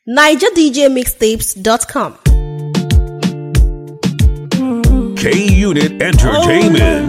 NigerDJMixtapes.com. K Unit Entertainment.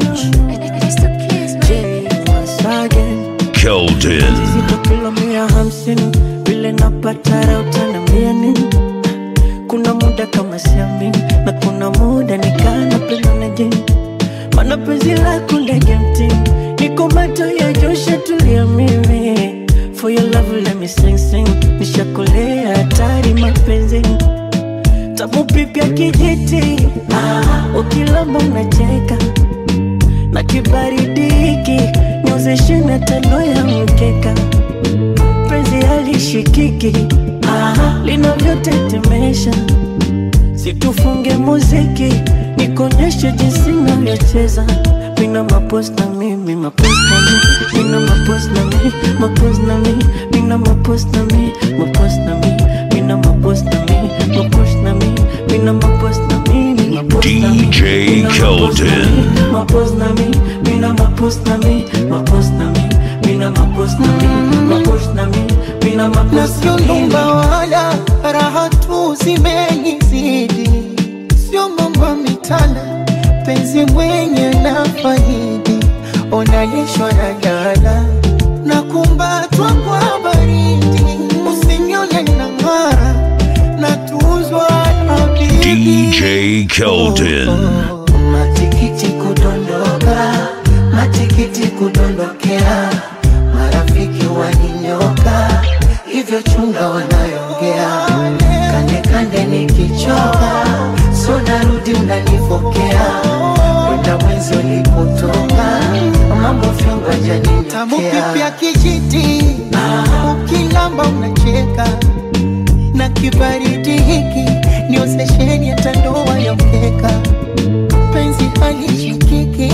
Keldon. kilo mia hamsini vile napata raha utaniambia nini kuna muda kama siamini na kuna muda nikana penda na jini mana penzi lako ndege mtini niko macho ya josha tulia mimi for your love let me sing sing nishakolea hatari mapenzini tamu pipya kijiti ah, ukilamba unacheka na kibaridi hiki nyozeshe na tando ya mkeka penzi halishikiki ah, linavyotetemesha situfunge muziki nikonyeshe jinsi navyocheza mina mapos na mimi mapos na mi mina mapos na mi mapos na mi mina mapos na mi mapos na mi mina mapos na mi mapos na mi mina mapos na mi mina mapos na mi DJ mina mapos na mi, Keldon. mapos na mi mina mapos na mi mapos na mi mina mapos na mi mapos na mi mina na mapos sio na mi nyumba wala raha tu zimenizidi, sio mambo mitana, penzi mwenye na faidi, onalishwa na dala na kumbatwa kwa baridi, usinione na ng'ara na tuzwa na bibi DJ Keldon. matikiti kudondoka, matikiti kudondokea, marafiki waninyoka, hivyo chunga wanayongea, kande kande nikichoka, so narudi unanifokea, kwenda mwenzi ulipotoka, mambo fyongo Tamu pipi ya janinitokea kijiti ukilamba unacheka na kibaridi hiki niozesheni hata ndoa ya mkeka penzi halishikiki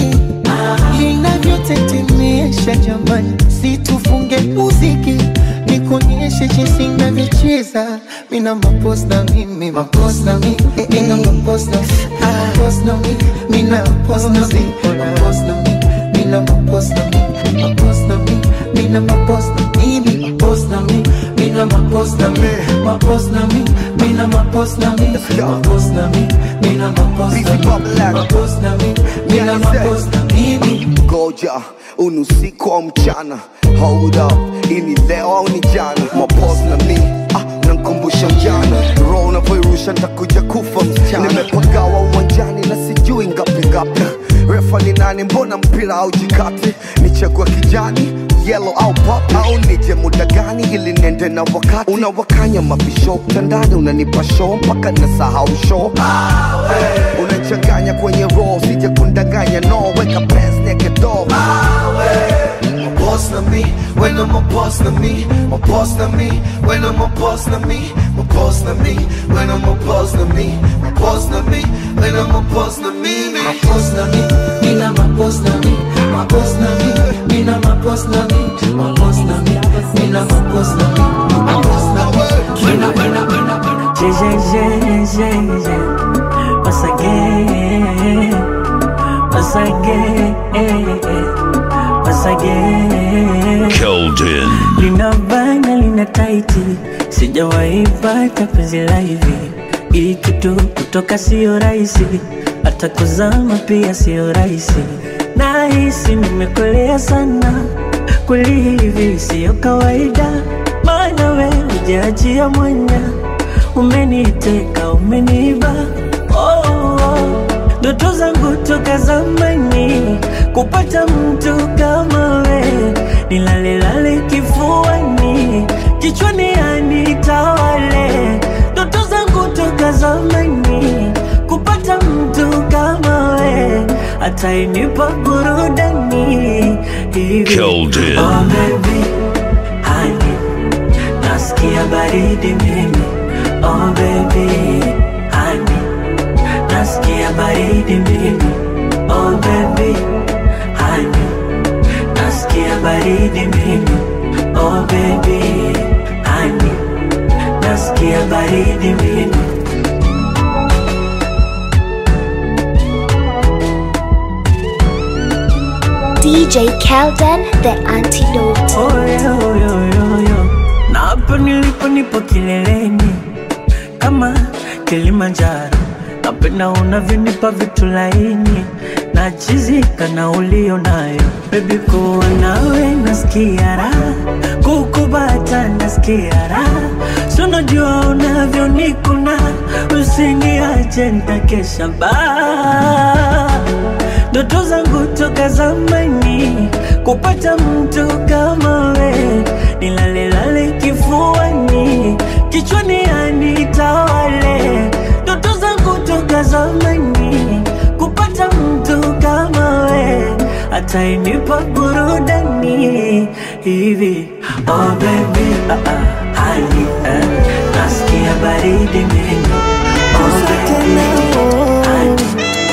linavyotetemesha jamani situfunge muziki nikuonyeshe jinsi navyocheza mina mapos na mimi mapos na mi mina mapos na mapos na mi mina mapos na mi mapos na mi mina mapos na mi mapos na mi mina mapos na mimi mapos na mi mina mapos na mi mapos na mi mina mapos na mi mapos na mi mina mapos na mi mapos na mi mina mapos na mimi ngoja unusiku au mchana hold up ini leo au ni jana mapos na mi ah, nankumbusha mjana roho unavyoirusha ntakuja kufa msichana nimepagawa uwanjani na sijui ngapi ngapi refa ni nani mbona mpira au jikati nichagua kijani yellow au pop au nije muda gani ili nende na wakati unawakanya mabisho mtandani unanipa show mpaka nasahau show unachanganya kwenye roho sije kundanganya no weka pes naked dog My boss na me, when I'm a boss na me, my boss na me, when I'm a boss na me, my boss na me, when I'm a boss na me, my boss na me, when I'm a boss na me, me. mapos na mi mina mapos na mi mapos na mi mina mapos na mi mapos na mi mina mapos na mi mapos na mi wena wena wena wena Je, je, je, je, je. Once again, once again, once again. Keldon. Lina bana lina taiti, sijawahi pata penzi la hivi. Hii kitu kutoka sio rahisi, hata kuzama pia sio rahisi. Nahisi nimekolea sana, kweli hivi sio kawaida, maana we hujaachia mwanya, umeniteka umeniba oh, oh. Ndoto zangu toka zamani kupata mtu kama we, nilalelale kifuani, kichwani anitawale. Ndoto zangu toka zamani kupata mtu kama we, atainipa burudani hivi. Keldon. Oh baby, honey, nasikia baridi mimi. Oh baby, honey, nasikia baridi mimi. Oh baby, honey, nasikia baridi mimi. Oh baby, honey, nasikia baridi mimi. DJ Kelden, the antidote. Oh, yo, yo, yo, yo. Na hapa nilipo nipo kileleni Kilimanjaro, napenda unavyonipa vitu laini nachizika na ulio nayo bebi, kuwa nawe nasikia raha, kukubata nasikia raha, sunajua unavyonikuna, usiniache nitakesha baa ndoto zangu toka zamani kupata mtu kama we, nilalelale kifuani, kichwani anitawale. Ndoto zangu toka zamani kupata mtu kama we, atainipa burudani hivi. Oh baby, ah, ah, hani eh, nasikia baridi meno. Oh baby, hani,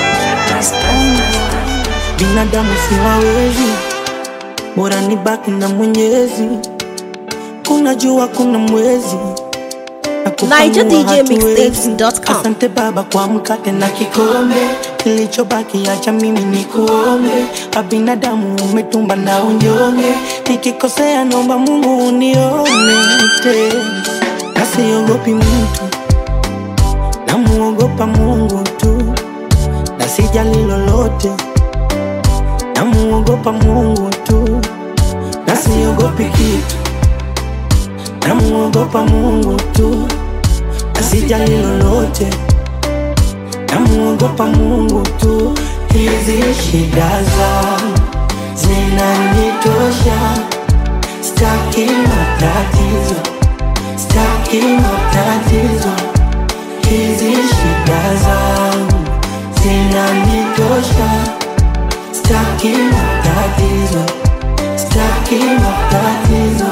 binadamu siwawezi, bora nibaki na Mwenyezi. Kuna jua, kuna mwezi na kupumua NigerDJMixtapes.com. hatuwezi. Asante Baba kwa mkate na kikombe, kilichobaki acha mimi nikuombe. A binadamu umetumba na unyonge, nikikosea naomba Mungu unione tena, na siogopi mtu, namuogopa Mungu tu, na sijali lolote namuogopa Mungu tu, na siogopi kitu, namuogopa Mungu tu, na sijali lolote, namuogopa Mungu tu. Hizi shida zangu zinanitosha, staki matatizo, staki matatizo. Hizi shida zangu zinanitosha Staki matatizo, staki matatizo.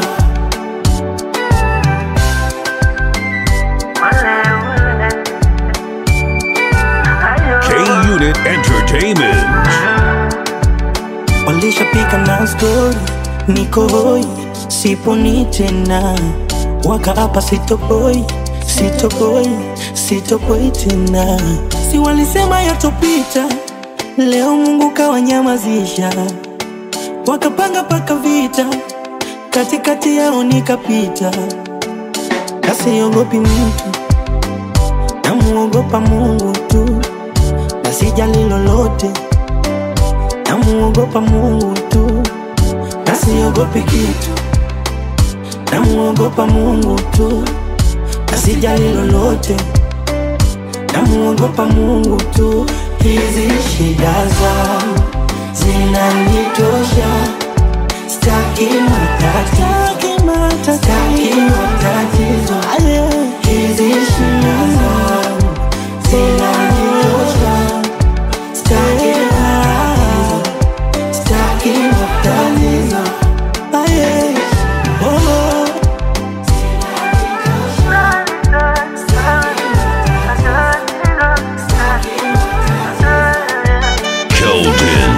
K Unit Entertainment. Walishapika na stori, niko hoi, siponi tena, wakaapa sitoboi, sitoboi, sitoboi tena. Si walisema yatopita, leo Mungu kawanyamazisha, wakapanga paka vita, katikati yao nikapita, kasiogopi mtu, namuogopa Mungu tu, na sijali lolote namuogopa Mungu tu, na siogopi kitu, namuogopa Mungu tu, na sijali lolote, namuogopa Mungu tu. Hizi shida zangu zinanitosha, staki matatizo, staki matatizo. Hizi shida zangu zinanitosha, staki matatizo, staki matatizo. Aye. Oh. Keldon.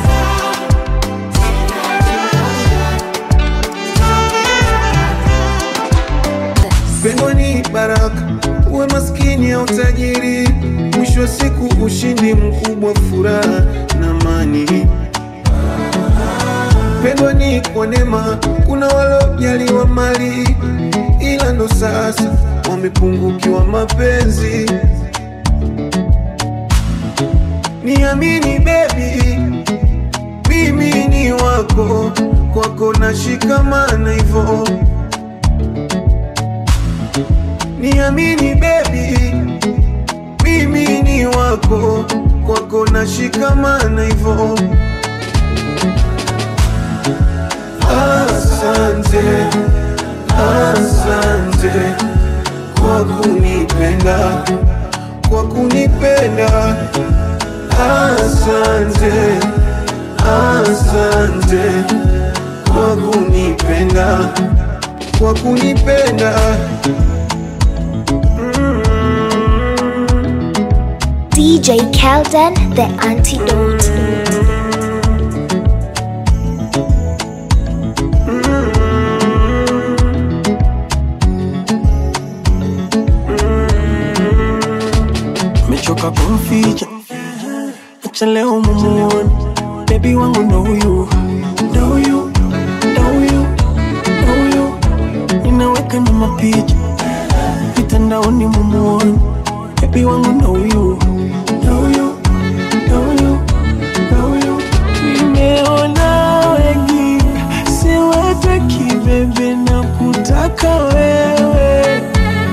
Pendo ni baraka, uwe maskini au tajiri, mwisho wa siku ushindi mkubwa, furaha na amani. Pendo ni kwa neema, kuna walojaliwa mali, ila ndo sasa wamepungukiwa mapenzi. Niamini baby, mimi ni wako, kwako nashikamana hivyo Niamini baby, mimi ni wako, kwako nashikamana hivyo. Asante, asante kwa kunipenda, kwa kunipenda. Asante, asante kwa kunipenda, kwa kunipenda. DJ Kelden, the antidote. mechoka kumficha, acha leo mumuone bebi wangu ndo huyu, ndo huyu, ndo huyu, ndo huyu, ninaweka na mapicha mitandaoni mumuone bebi wangu ndo huyu ndo huyu ndo huyu ndo huyu nimeona wengi siwataki bebe na kutaka wewe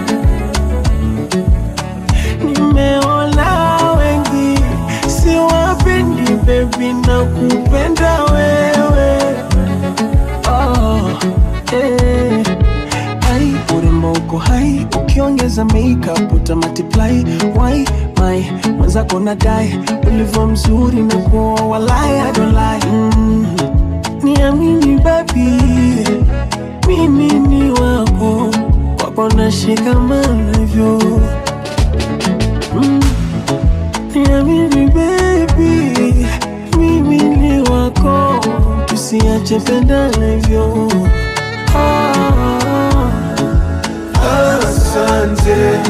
nimeona wengi siwapendi bebi na kupenda wewe oh, eh. Ai, urembo uko hai ukiongeza makeup uta multiply why my mwenzako nadai ulivyo mzuri na kuoa walai I don't lie mm. niamini baby mimi ni wako wako nashikamana hivyo mm. niamini baby mimi ni wako tusiache pendana hivyo ah. Asante,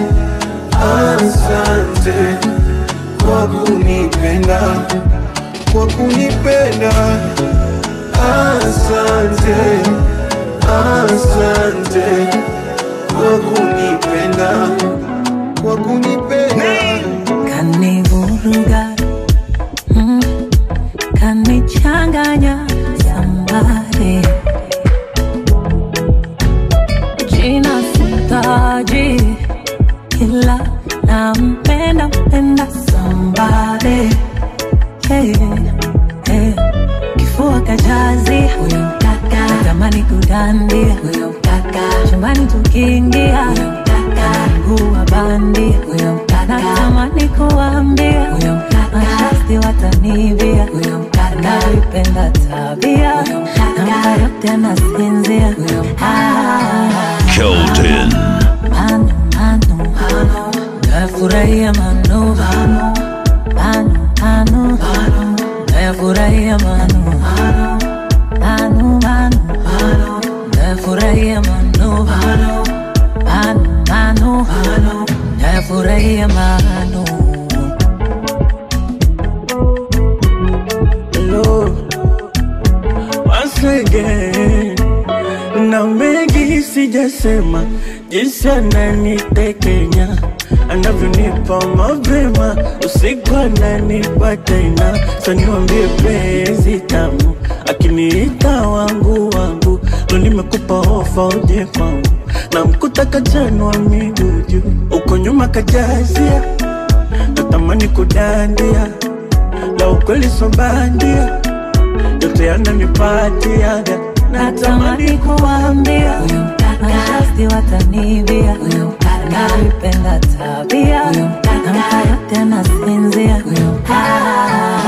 asante kwa kunipenda, kwa kunipenda. Asante, asante kwa kunipenda, kwa kunipenda. kanivuruga mm, kanichanganya sambare jina sitaji ila nampenda mpenda sambare hey, hey. kifua kajazi huyo mkaka natamani kudandia huyo mkaka chumbani tukiingia huyo mkaka mguu wa bandi huyo mkaka natamani kuambia huyo mkaka mashasti watanivia huyo mkaka navipenda tabia huyo mkaka namba yote anasinzia huyo mkaka Kelton. mano mano mano nafurahia mano mano mano mano mano nafurahia mano mano mano mano mano nafurahia mano mano mano mano mano nafurahia mano Hello, once again. Na mengi sijasema, jinsi ananitekenya anavyonipa mapema, usiku ananipa tena. Sa niwambie penzi tamu, akiniita wangu wangu, ndo nimekupa ofa uje kwangu, na mkuta kajanwa miguu juu, uko nyuma kajazia, natamani kudandia la ukweli so bandia, yote yananipatiaga natamani kuambia huyo mkaka mashasti watanivia huyo mkaka navipenda tabia huyo mkaka namba yote anasinzia huyo mkaka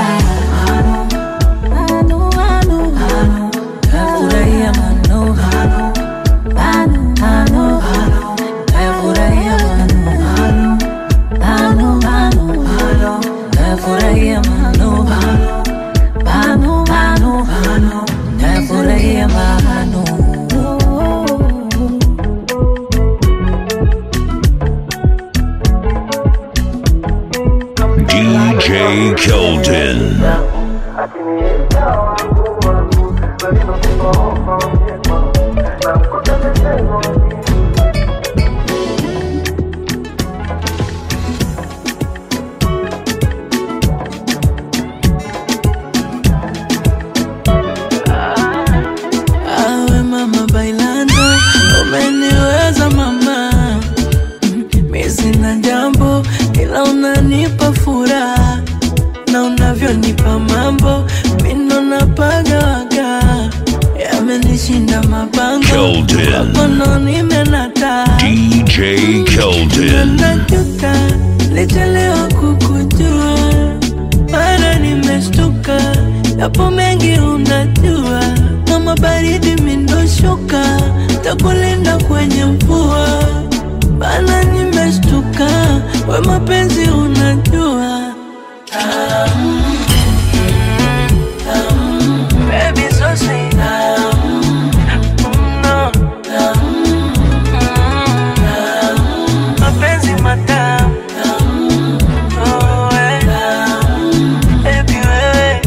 Manu, manu, manu, nafurahia manu, manu, manu, manu, nafurahia manu, manu, manu, manu, nafurahia manu, manu, manu, manu, nafurahia manu. DJ Kelton. Awe mama bailando, umeniweza mama, mi sina jambo ila unanipa furaha na unavyonipa mambo mino napagawaga yamenishinda mabango Kelton. makono nimenata DJ Kelton. najuta lichelewa kukujua mara nimeshtuka yapo mengi unajua mama baridi mindoshuka takulinda kwenye mvua bana nimeshtuka we mapenzi unajua Tamu, tamu, baby so sweet. Tamu, no, tamu, tamu, mapenzi matamu Tamu, oh, eh. Baby, wewe.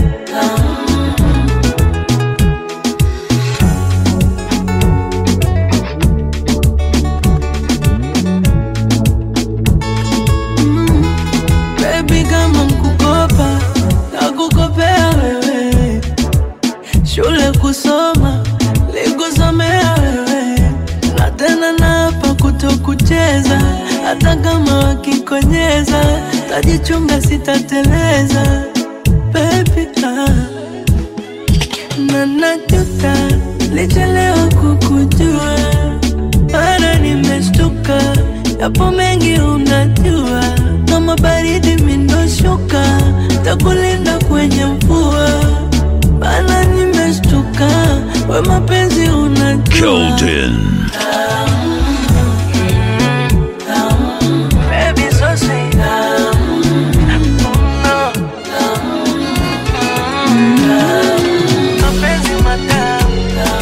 cheza hata kama wakikonyeza tajichunga sitateleza baby ah. na najuta lichelewa kukujua mara nimeshtuka yapo mengi unajua kama baridi mindoshuka takulinda kwenye mvua bana nimeshtuka we mapenzi unajua Keldon. Baby, so sweet. Mapenzi matamu.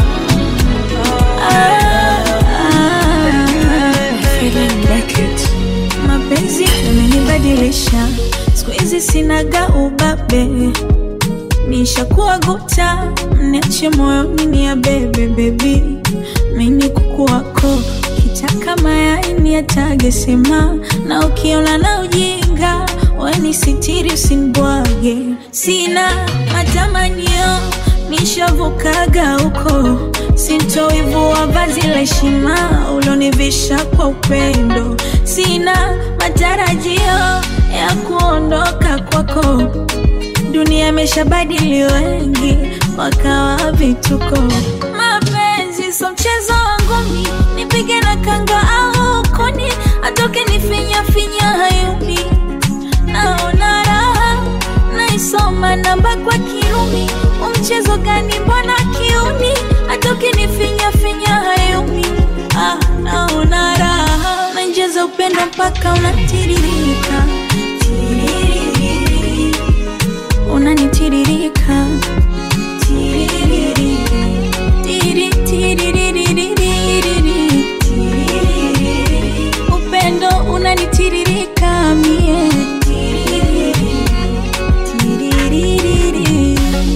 mapenzi yamenibadilisha siku hizi sinaga ubabe nishakuwa guta mniache moyoni ni ya bebe bebi mini kuku wako kitaka mayai ni atage sema na ukiona na ujinga weni sitiri usinibwage sina matamanio nishavukaga huko sintoivua vazi la heshima ulonivisha kwa upendo sina matarajio ya kuondoka kwako dunia imeshabadili wengi wakawa vituko mapenzi so mchezo wangu mi nipige na kanga au koni atoke nifinya finya hayumi naona raha naisoma namba kwa kirumi umchezo gani mbona kiuni atoke nifinya finya hayumi ah, naona raha nainjeza upendo mpaka unatiririka Tiririri. unanitiririka Tiririri. Tiri, tiririririri. Tiririri. upendo unanitiririka mie Tiririri. Tiririri.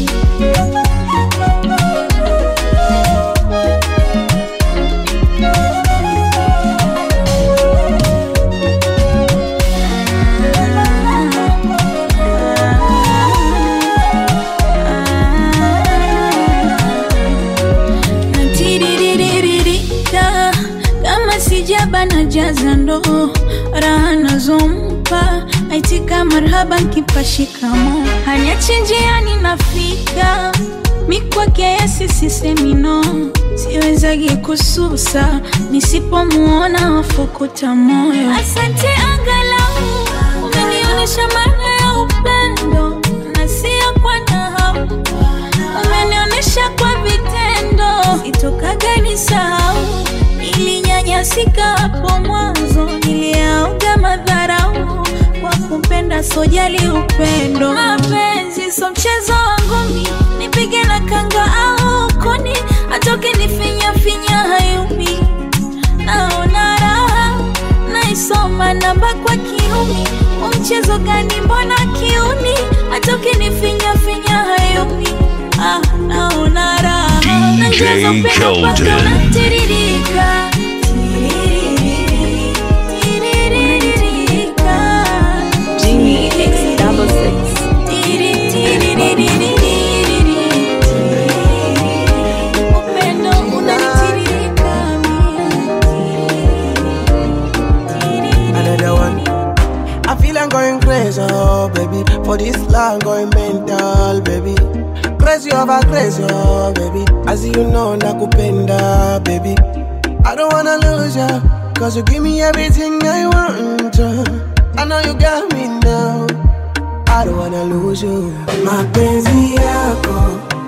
Natiriririka, kama sijaba na jaza ndoo raha nazompa aitika marhaba nkipa shikamo haniachi njiani nafika mikwake yesi sisemino siwezagi kususa nisipomuona wafukuta moyo asante angalau umenionyesha maana ya upendo na sio kwa nahau umenionyesha kwa vitendo sitokaga nisahau nilinyanyasika hapo mwanzo niliauga madharau kwa kupenda sojali upendo mapenzi so mchezo wangu mi nipige na kanga au koni atoke nifinya finya hayumi naona raha naisoma namba kwa kiumi umchezo gani mbona kiuni atoke nifinya finya hayumi ah, naona raha DJ Najaza upendo mpaka Keldon. unatiririka. Tiririri, tiriririririka. Tiri, tiririririri. Upendo unanitiririka Another one. I feel I'm going crazy, oh baby. For this love, going mental, baby. Crazy over crazy, oh baby. As you know, nakupenda, baby. I don't wanna lose ya, cause you give me everything I want. uh. I know you got me now. I don't wanna lose you. Mapenzi yako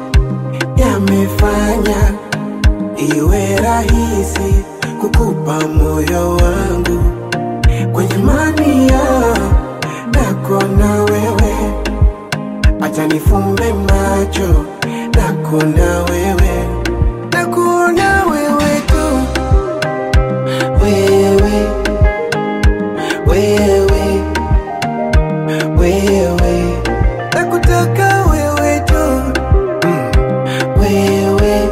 yamefanya iwe rahisi kukupa moyo wangu kwenye mania nako na wewe, acha nifumbe macho nako na wewe, nako na wewe tu, wewe wewe wewe, nakutaka wewe tu, mm. wewe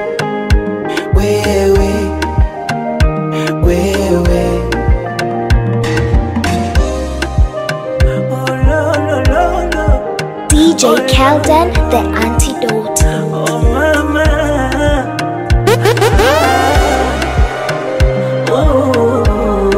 wewe wewe DJ Kelden, the antidote. Oh mama, oh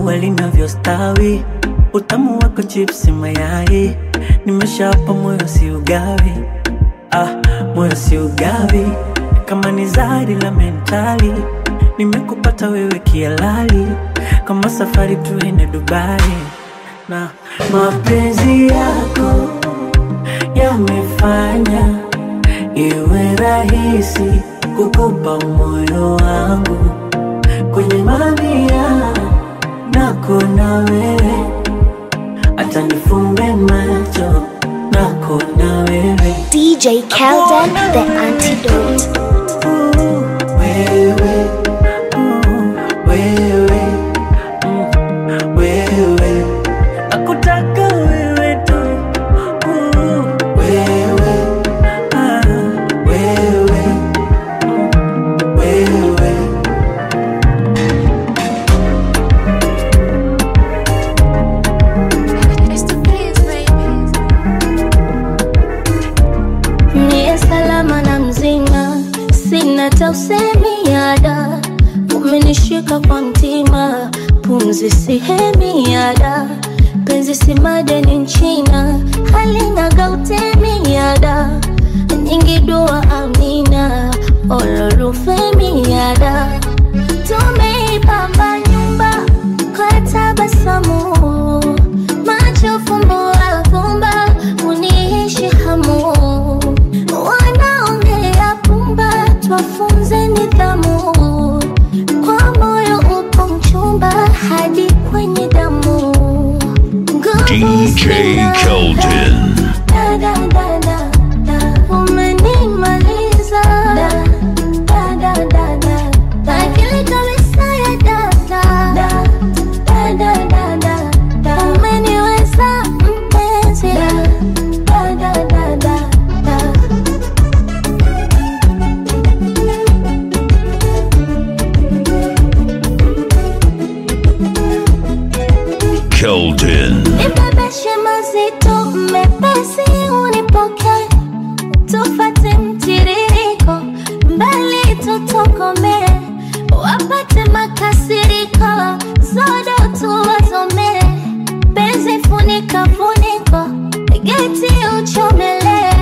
ua linavyostawi, utamu wako chipsi mayai, nimeshapa moyo si ugawi, ah, moyo si ugawi, kama ni zari la mentali, nimekupata wewe kialali, kama safari tuende Dubai na mapenzi yako yamefanya iwe rahisi kukupa moyo wangu kwenye mamia nako na wewe, hata nifumbe macho nako na wewe DJ Kelden, the antidote. wewe, mm, wewe, mm, wewe, nakutaka wewe tu, mm, wewe, ah, wewe, mm, wewe. Niye salama na mzima, sina tausemi yada, umenishika kwa mtima, pumzi sihemi yada, penzi si madeni nchina, halina gautemi yada, nyingi dua amina, ololufemi yada, tumeipamba nyumba kwa tabasamu, macho fumbo afumba, uniishi hamu wanaongea pumba, twafunze nidhamu. Kwa moyo upo mchumba hadi kwenye damu. Nguvu DJ sina. Keldon. Da, da, da, da, da. Umenimaliza. Da, da, da, da, da, da. Akili kabisa ya data. Da, da, da, da, da, da. Umeniweza mpenzi. Da, da, da, da, da, da. Keldon. Nibebeshe mazito mepesi unipoke, tufate mtiririko mbali tutokomee, wapate makasiriko zodo tuwazomee, penzi funika funiko geti uchomelee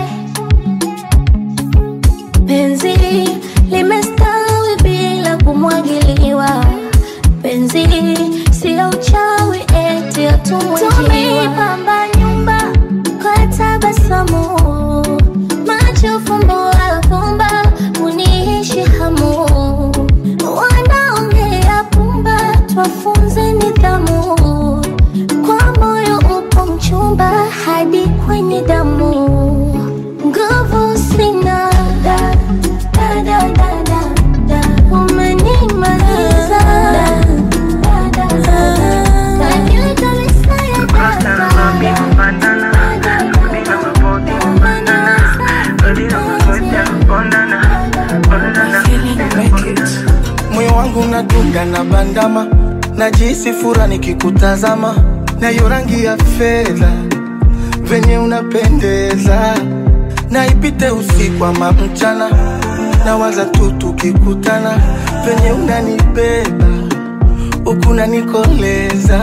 penzi limestawi bila kumwagiliwa, penzi sio uchawi eti tumeipamba nyumba kwa tabasamu, macho fumbo afumba, uniishi hamu, wanaongea pumba, twafunze nidhamu, kwa moyo upo mchumba hadi kwenye damu nguvu sina da, da, da, da, da, da. umenimaliza da, da, da, da, da. Akili kabisa ya data. moyo wangu unadunda na bandama najisi fura nikikutazama na hiyo rangi ya fedha venye unapendeza naipite usiku ama mchana nawaza tu tukikutana venye unanibeba huku nanikoleza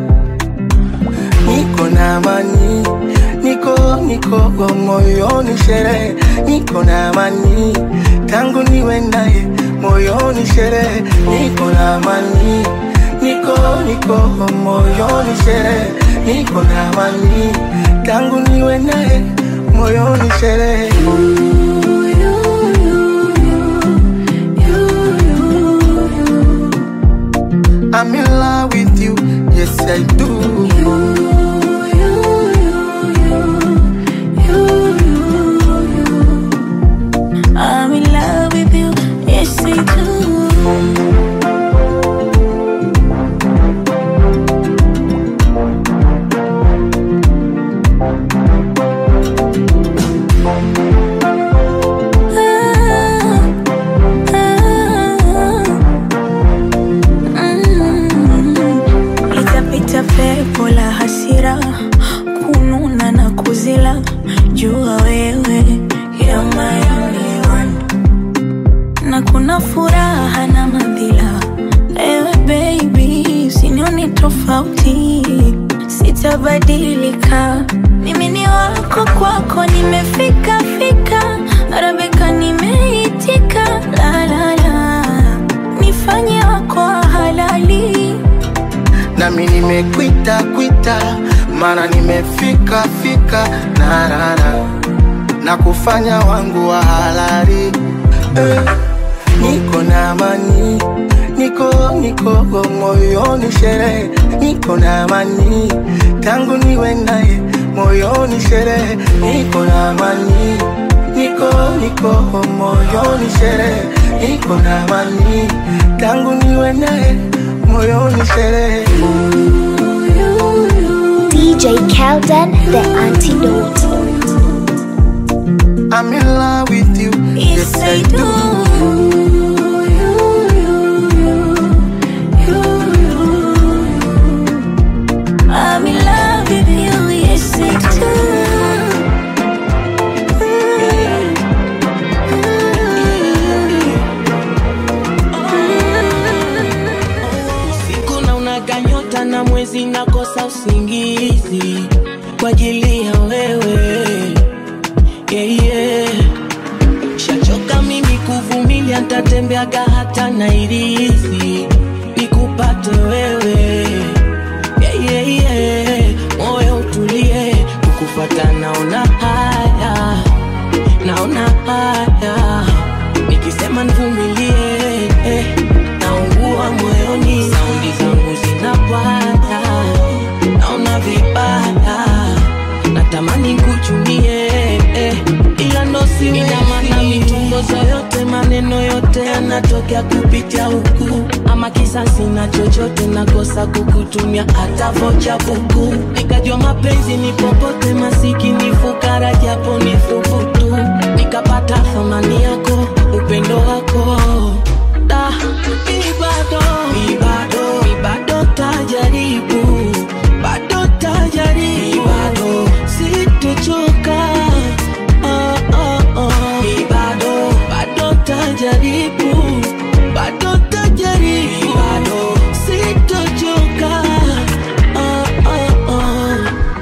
niko na amani niko niko kwa moyoni sherehe niko na amani tangu niwe naye moyoni sherehe niko na amani niko niko kwa moyoni sherehe niko na amani tangu niwe naye moyoni sherehe I'm in love with you, yes I do. I'm in love with you, yes I do. Itapita fea kubadilika. Mimi ni wako, kwako nimefika fika, Arabika nimeitika, la la la, nifanye wako wa halali. nami nimekwita kwita mana nimefika fika narara na kufanya wangu wa halali eh, niko na amani niko niko moyoni sherehe niko na amani tangu niwe naye moyoni sherehe niko na amani niko niko moyoni sherehe niko na amani tangu niwe naye moyoni sherehe DJ Kelden, the antidote. I'm in love with you. Yes, I do. I'm in love with you, yes I do. Usiku na unaganyota na mwezi nakosa usingizi kwa ajili ya wewe yeah, yeah. Shachoka mimi kuvumilia, ntatembeaga hata Nairizi nikupate wewe yeah, yeah, yeah. Moyo utulie, kukufata naona haya, naona haya nikisema nivumilie eh, naungua moyoni, saundi zangu zinapanda, naona vibaya, natamani kuchumie eh, ila ndo siwezi. Ina maana mitongozo yote, maneno yote yanatokea kupitia huku, ama kisasi na chochote, nakosa kukutumia hata vocha buku, nikajua mapenzi ni popote, masikini fukara, japo ni thubutu, nikapata thamani yako, upendo wako da ibado ibado ibado tajaribu bado tajaribu bado sitochoka oh, oh, oh. ibado bado tajaribu bado tajaribu bado sitochoka oh, oh, oh.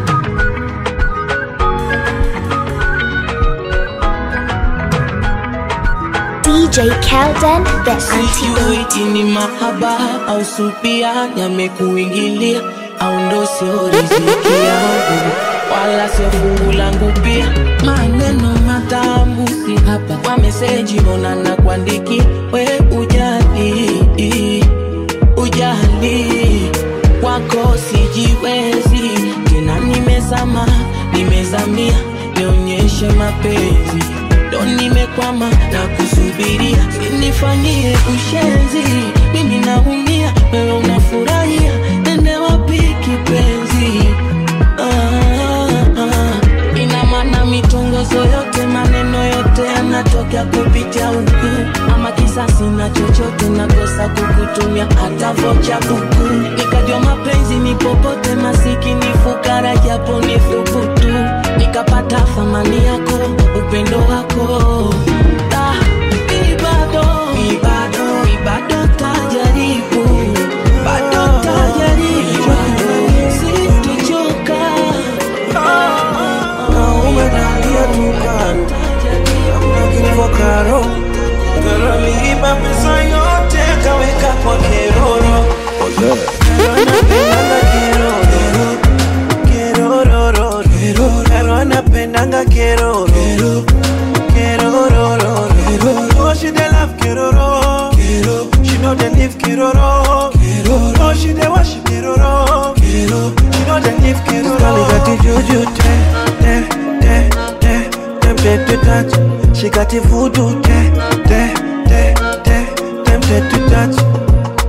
DJ Kelden, the Sijui antidote. ni mahaba au supia yamekuingilia au ndo sio riziki yangu wala sio fungu langu pia maneno matamu si hapa kwa meseji mbona na kuandiki we ujali ujali kwako sijiwezi tena nimezama nimezamia nionyeshe mapenzi ndo nimekwama na kusubiria sinifanyie ushenzi mimi naumia wewe unafurahia nende wapi kipenzi ah, ah. ina maana mitongozo yote maneno yote yanatokea kupitia huku ama kisasi na chochote nakosa kukutumia hata vocha buku nikajua mapenzi ni popote masikini fukara japo ni thubutu nikapata thamani yako upendo wako da ibado ibado ibado tajaribu bado tajaribu sitochoka umedalia dukani akinivokaro garaliiba pesa yote kaweka kwa keroro anapendanga keroro kerororo karo anapendanga keroro kerororo oh she dey love keroro she know dey live keroro oh she dey worship keroro she know dey live keroro Girl, got the juju te te te te tempted to touch she got the voodoo te te te te tempted to touch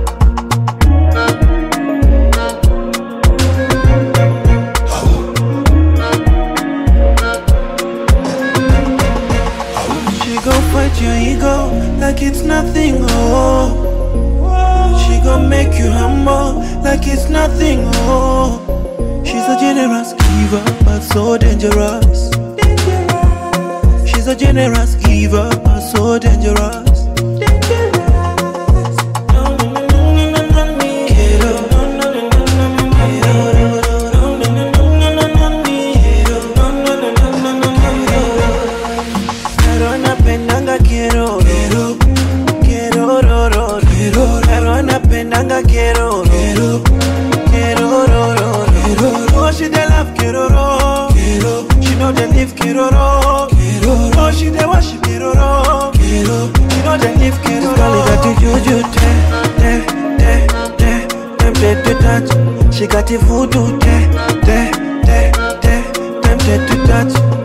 She gon' fight your ego like it's nothing, oh. She gon' make you humble like it's nothing, oh. She's a generous giver, but so dangerous. She's a generous giver, but so dangerous. Quiero Pero anapendanga quiero Quiero Quiero ro ro ro Pero anapendanga quiero Quiero Quiero ro ro ro Oh she dey love quiero ro Quiero She know they live quiero ro Quiero Oh she dey worship quiero ro Quiero She know they live quiero ro This girl got the juju te te te te Tempted to touch She got the voodoo te te te te Tempted to touch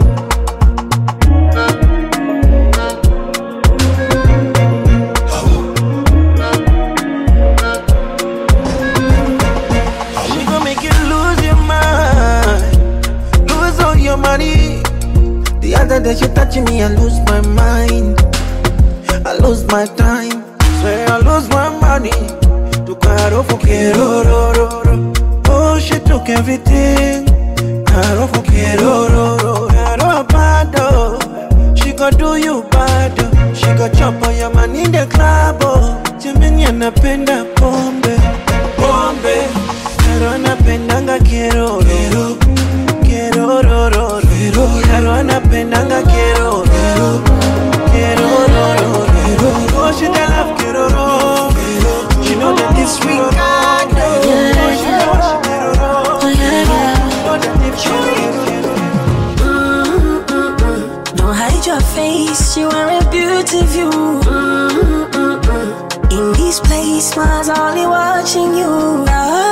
She gon' make you lose your mind, lose all your money. The other day she touching me, I lose my mind, I lose my time. Swear I lose my money. To caro for quiero, ro, ro, ro. Oh, she took everything. Caro for quiero, ro, ro. Caro bado. She gon' do you bad. oh. She gon' chop all your money in the club. Oh, Jimmy anapenda pombe, pombe. Pero anapendanga quiero, quiero, quiero, ro, ro, ro. Pero anapendanga quiero, quiero, quiero, ro, ro, ro. Oh, she dey love quiero, ro. She know that this sweet God. Oh, she know what she quiero, ro. Know that this quiero, quiero. Don't hide your face, you are a beauty view. In this place, smiles only watching you.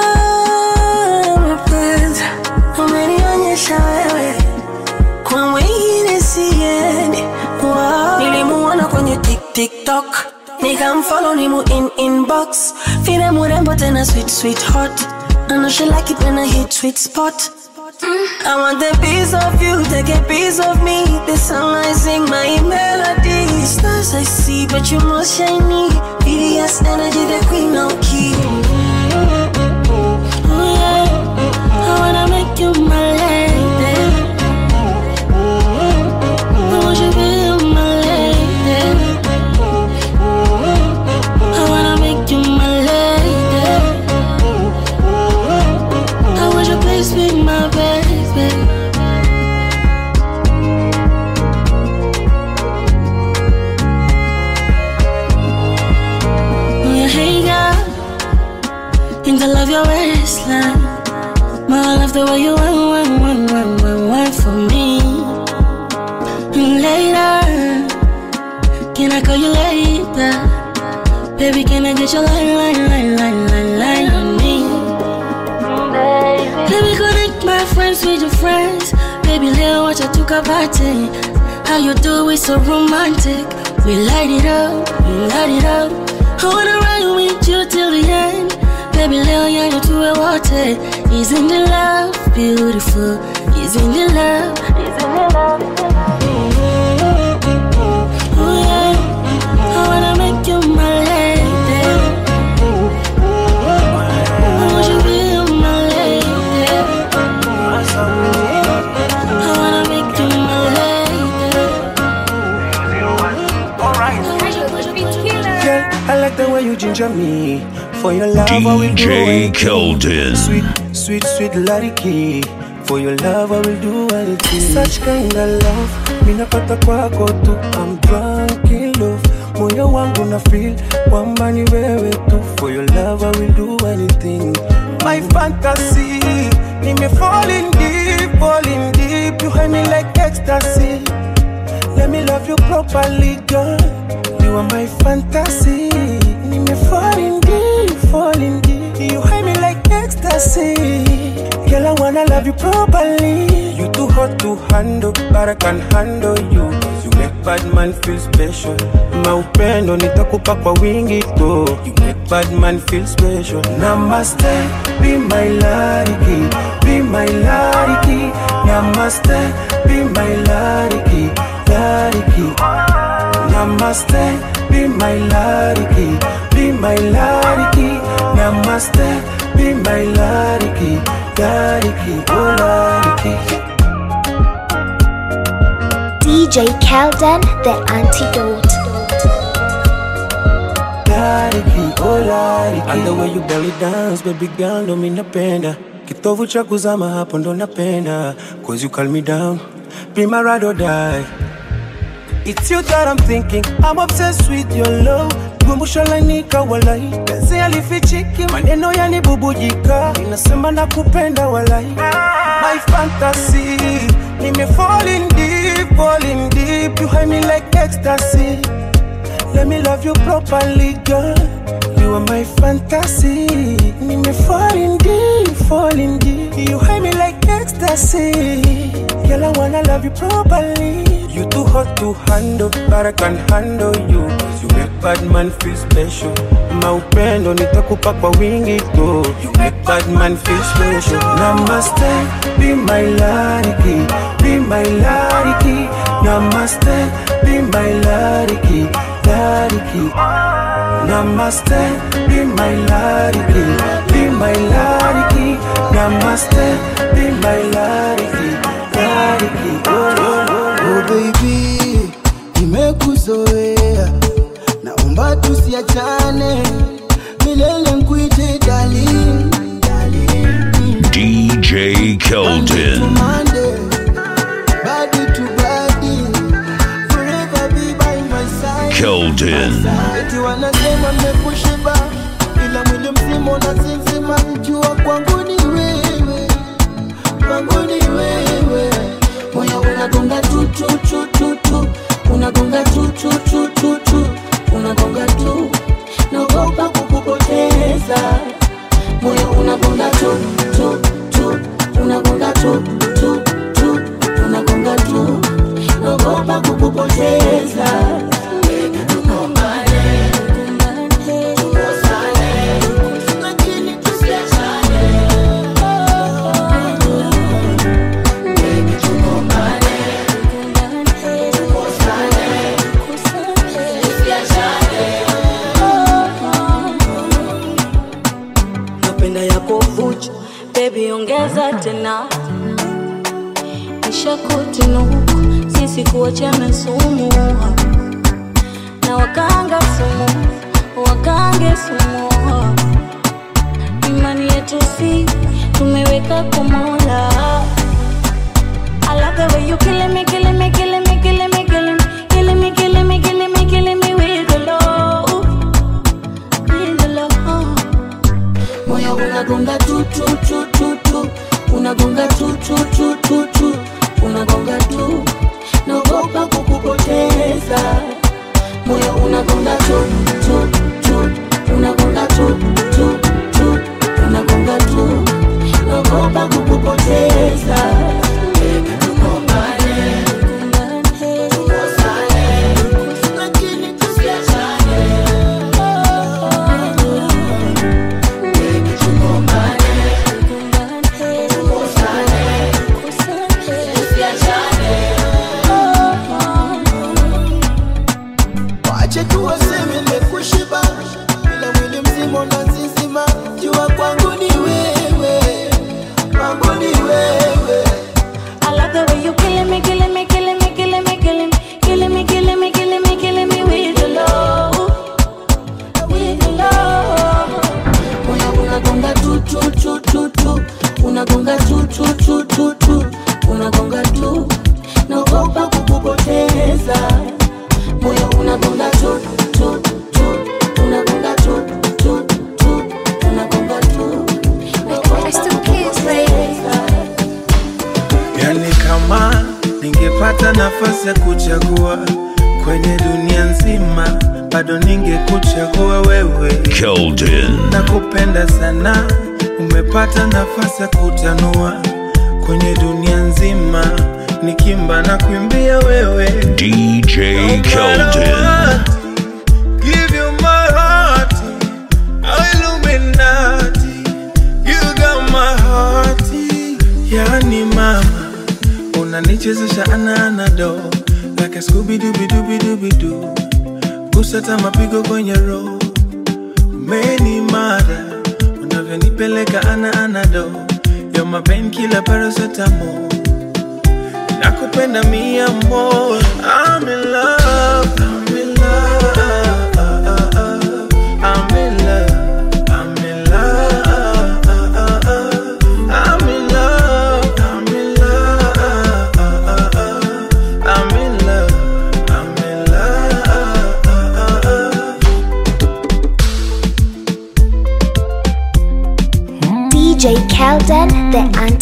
Mapenzi umenionyesha wewe, kwa wengine siendi. Wow. Nilimuona kwenye tik tiktok nikamfollow nimu in inbox vile murembo tena sweet sweet hot I know she like it when I hit sweet spot I want a piece of you, take a piece of me. The song I sing, my melody. Stars I see, but you more shiny. BDS energy, the queen of key. Oh yeah, I wanna make you my lady. I want you to be my lady. I wanna make you my lady. I want you to please be my baby. Oh, yeah, hey girl, think I love your waistline. My I love the way you want, want, want, want, want, want for me. And later, can I call you later? Baby, can I get your line, line, line, line, line, line on me? Let me connect my friends with your friends. Baby, little watch I took a party. How you do it so romantic. We light it up, we light it up. I wanna ride with you till the end. Baby, little young, you to a water. Isn't the love beautiful? Isn't the love? Isn't the love? Oh yeah, I wanna make you my lady. I want you to be my lady. I wanna make you my Girl, I like the way you ginger me. For your love, I will do DJ anything. Keldon. Sweet, sweet, sweet Lariki. For your love, I will do anything. Such kind of love, minapata kwako tu. I'm drunk in love. Moyo wangu na feel kwamba ni wewe tu. For your love, I will do anything. My fantasy, nime falling deep, falling deep. You hide me like ecstasy. Let me love you properly, girl. You are my fantasy. Nime falling deep, falling deep. You hide me like ecstasy. Girl, I wanna love you properly. You too hot to handle, but I can handle you. You make bad man feel special. Maupendo nitakupa kwa wingi tu. You make bad man feel special. Namaste, be my lariki, be my lariki. Namaste, be my lariki, lariki. Namaste, be my lariki, be my lariki. Namaste, be my lariki, lariki, oh lariki. DJ Kelden, the antidote. Lariki, oh lariki. And the way you belly dance, baby girl, ndo mi napenda. Kitovu cha kuzama hapo ndo napenda. Cause you calm me down, be my ride or die. It's you that I'm thinking, I'm obsessed with your love. Gumbusho lainika walai, penzi alifichiki, maneno yanibubujika, inasema nakupenda walai. My fantasy, nime falling deep, falling deep, you hide me like ecstasy. Let me love you properly, girl. You are my fantasy. Nime falling deep, falling deep. You hide me like ecstasy. Girl, I wanna love you properly. You too hot to handle, but I can handle you. You make bad man feel special. Maupendo nitakupa kwa wingi tu. You make bad man feel special. Namaste, be my lariki, be my lariki. Namaste, be my lariki, lariki. Namaste, be my lariki, be my lariki. Namaste, be my lariki, lariki. Oh, oh, oh. Oh baby, nimekuzoea, naomba tusiachane milele, nkuite darling, DJ Keldon. Monday, body to body, forever be by my side. Keldon. Eti wanasema mmekushiba, ila mwili mzima unasinzima, jua kwangu ni wewe, kwangu ni wewe, moyo unagonga tu tu tu tu tu, unagonga tu tu tu tu tu, unagonga tu, naogopa kukupoteza, moyo unagonga tu tu tu, unagonga tu tu tu, unagonga tu, naogopa kukupoteza. napenda yako vuchu bebi ongeza tena nishakutinuku sisi kuachana sumu na wakanga sumu wakange sumu imani yetu si tumeweka kumola I love the way you killing me, killing me, killing me, killing me, killing me, killing me, killing me, killing me, killing me with the love, with the love. moyo unagonga tu tu tu tu tu unagonga tu tu tu tu tu unagonga tu naogopa kukupoteza moyo unagonga tu tu tu unagonga tu tu tu unagonga tu naogopa kukupoteza Lakini tusiachane. Wache tu waseme nimekushiba, ila mwili mzima unazizima. Jua kwangu ni wewe, kwangu ni wewe. I love the way you killing me, killing me, killing me, killing me, killing me, killing me, killing me, killing me, killing me with your love, with your love. Moyo unagonga tu tu tu tu tu, unagonga tu tu tu tu tu, unagonga tu, naogopa kukupoteza. Moyo unagonga tu tu tu, unagonga tu tu tu, unagonga tu, naogopa kukupoteza. Yani kama ningepata nafasi ya kuchagua kwenye dunia nzima, bado ningekuchagua wewe. Keldon. Nakupenda sana, umepata nafasi ya kutanua kwenye dunia nzima, nikimba na kuimbia wewe. DJ Keldon. Give you my heart, oh Illuminati, you got my heart. Yani mama, unanichezesha ana anado like a Scooby Dooby Dooby Dooby Doo, kusata mapigo kwenye roho, umeni mada unavyonipeleka ana anado, you're my painkiller paracetamol nakupenda mia more I'm in love, I'm in love, I'm in love, I'm in love, I'm in love, I'm in love, I'm in love, I'm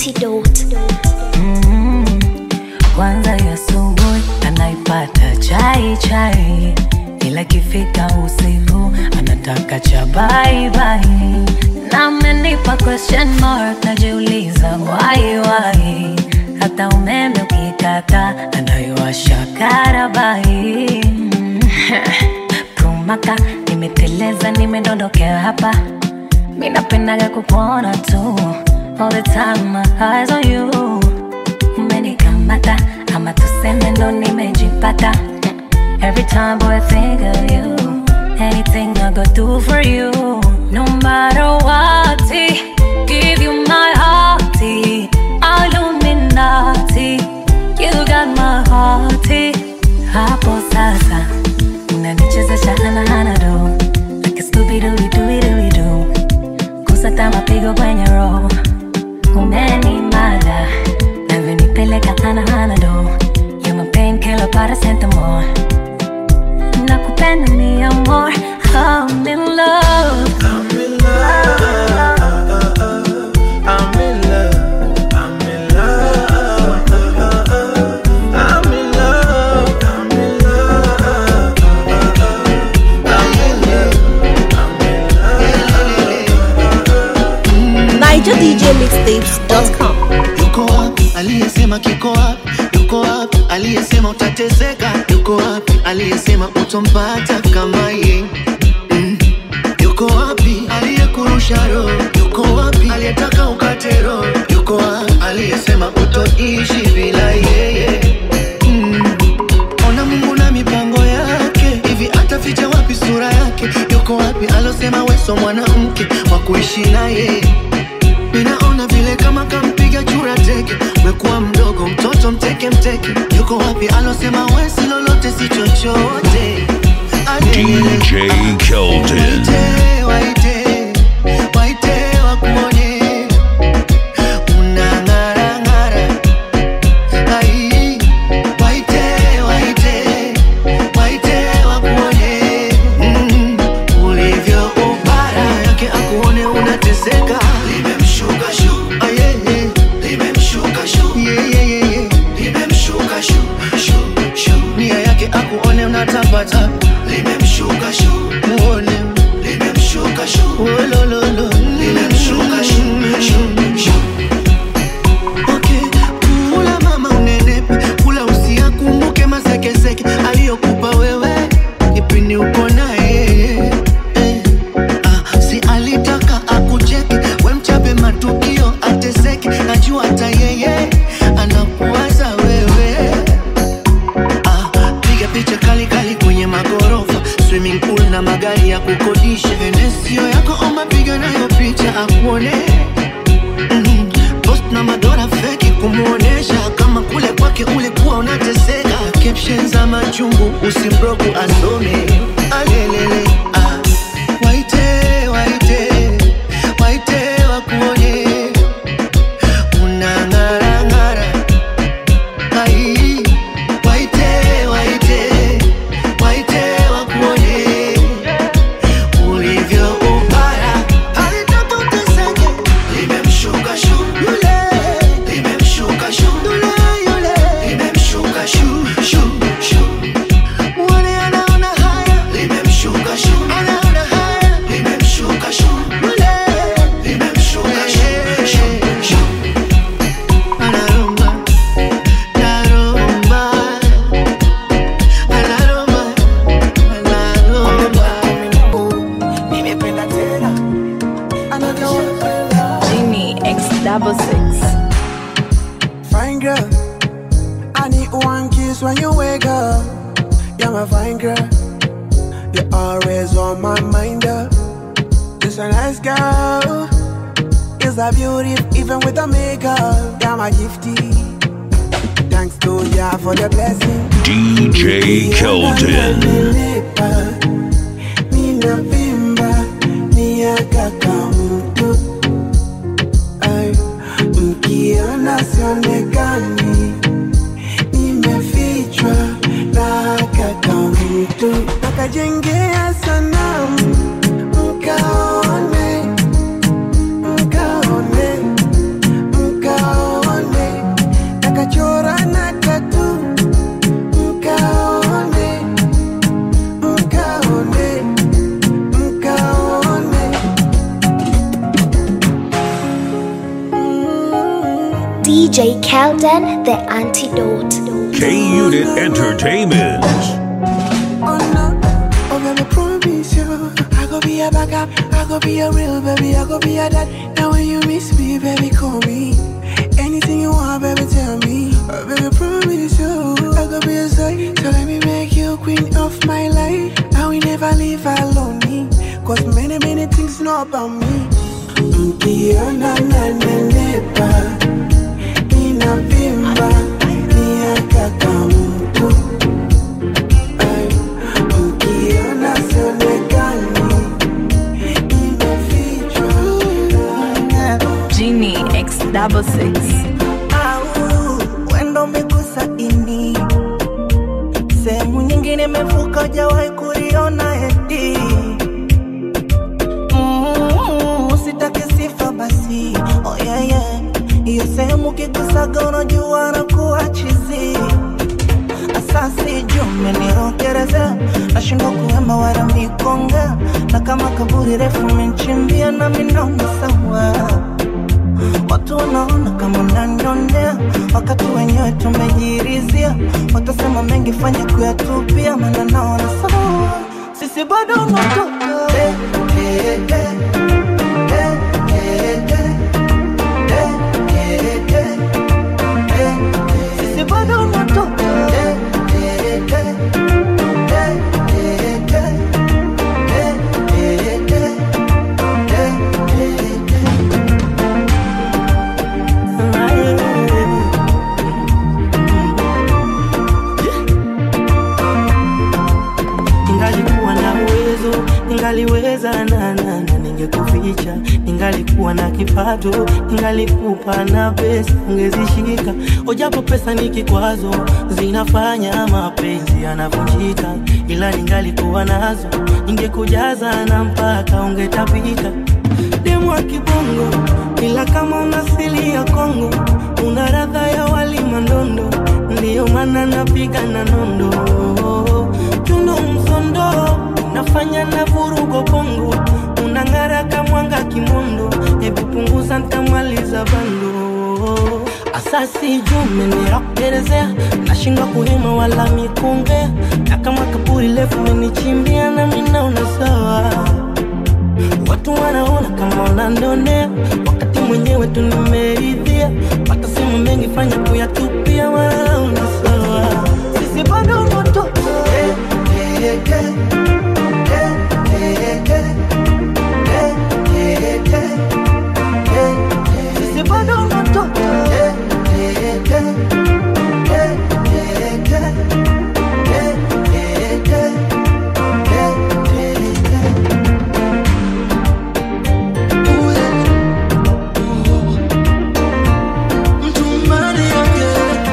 antidote. Mm, kwanza ya asubuhi anaipata chai chai, ila ikifika usiku anataka cha bye bye. Na amenipa question mark, najiuliza why why. Hata umeme ukikata anayowasha karabai. Mm, Kumaka nimeteleza, nimedondokea hapa mi napendaga kukuona tu all the time my eyes on you umenikamata ama tuseme ndo nimejipata Mm. every time boy I think of you anything I go do for you no matter what give you my heart Illuminati you got my heart hapo sasa unanichezesha anahanado like a Scooby-Doo-Doo-Doo-Doo kusata mapigo kwenye roho umenimada navyonipeleka anahanado you my painkiller paracetamol nakupenda mi amor I'm in love I'm in love. I'm in love. I'm in love. I'm in love. I'm in love. I'm in love. NigerDJMixtapes.com yuko wapi aliyesema kiko wapi yuko wapi aliyesema utateseka yuko wapi aliyesema utompata kama ye mm. yuko wapi aliyekurusha roho yuko wapi aliyetaka ukate roho yuko wapi aliyesema utoishi bila yeye mm. ona mungu na mipango yake hivi ataficha wapi sura yake yuko wapi alosema weso mwanamke wa kuishi naye Ninaona vile kama kampiga chura teke, umekuwa mdogo mtoto mteke mteke. Yuko wapi alosema we si lolote si chochote? DJ Keldon. Waite, waite, waite wakuone unang'ara ng'ara. Ai, waite, waite, waite wakuone mm, ulivyo upara yake akuone unateseka limemshuka shu ayeye limemshuka shu yeyeyeye limemshuka shu shu shu nia yake akuone unatapata limemshuka shu muone limemshuka shu olololo limemshuka shu shu shu Okay, kula mama unenepe, kula usiakumbuke masekeseke aliyokupa wewe kipindi uko naye eh. Ah, si alitaka akucheke we mchape matukio ateseke najua hata yeye anakuwaza wewe ah, piga picha kali kali kwenye magorofa swimming pool na magari ya kukodisha enesio yako omba piga nayo picha akuone Mhm. post na madora feki kumuonesha kama kule kwake ulikuwa unateseka caption za machungu usimbroku asome alelele ah. waite waite waite wakuone unang'arang'ara ai waite waite waite wakuone ulivyo upara alitapoteseke limemshuka shu yule limemshuka shu yule yule limemshuka shu shu shu muone anaona haya limemshuka shu anaona haya limemshuka shu yule limemshuka shu shu shu anarumba narumba anarumba anarumba nimependa tena Genie X double six Fine girl, I need one kiss when you wake up. You're my fine girl, you're always on my mind. Girl. Just a nice girl, is a beauty even with the makeup. You're my gifty. Thanks to ya for the blessing. DJ Keldon. Ninavimba miaka kamtu Ay, mkiona sionekani nimefichwa na kaka mtu nakajengea sanamu mkaone mkaone mkaone DJ Kelden, the antidote. K Unit Entertainment. Oh no, oh baby, promise you I go be a backup, I go be a real baby, I go be a dad Now when you miss me, baby, call me Anything you want, baby, tell me oh, Baby, promise you I go be a side So let me make you queen of my life I will never leave alone Cause many, many things know about me Mkiona nanenepa Inavimba Miaka kamtu Ay, Ukiona sionekani imefichwa Genie X double six. au wendo umegusa ini sehemu nyingine imevuka jawahi kuliona eti Mm, usitake sifa basi oh, yeah, yeah. hiyo sehemu kigusaga unajua na kuwa chizi asasi jume nirogereza nashindwa kuwema wala mikonga na kama kaburi refu menchimbia na minaona sawa Watu wanaona kama unanionea, wakati wenyewe tumejirizia. Watasema mengi, fanya kuyatupia, maana naona sawa, sisi bado unatoka eh, eh, eh, eh, eh, eh, eh, eh, eh, sisi bado unatoka eh, eh, eh, eh, eh, eh, eh, eh, eh, eh, eh. Ningalikuwa na uwezo, ningaliweza na na na ningekuficha. Ningalikuwa na kipato, ningalikupa na pesa ungezishika. Ojapo pesa ni kikwazo, zinafanya mapenzi yanavunjika. Ila ningalikuwa nazo, ningekujaza na mpaka ungetapika. Demu wa kibongo, ila kama una asili ya Kongo, una radha ya wali mandondo, ndiyo maana napiga na nondo tuno msondo nafanya na vurugo bongo unang'ara kamwanga kimondo hebu punguza ntamaliza bando asasi jume nirakuelezea nashindwa kuhema wala mikongea na kama kaburi lefu menichimbia na minaona sawa watu wanaona kama unandonea wakati mwenyewe tu nimeridhia watasema mengi fanya kuyatupia wanaona sawa sisi bado moto eh, eh, eh, eh, eh, eh, eh, eh, eh, eh, sisi bado moto eh, eh, eh, eh, eh, eh, eh, eh, eh, eh, mtumani yake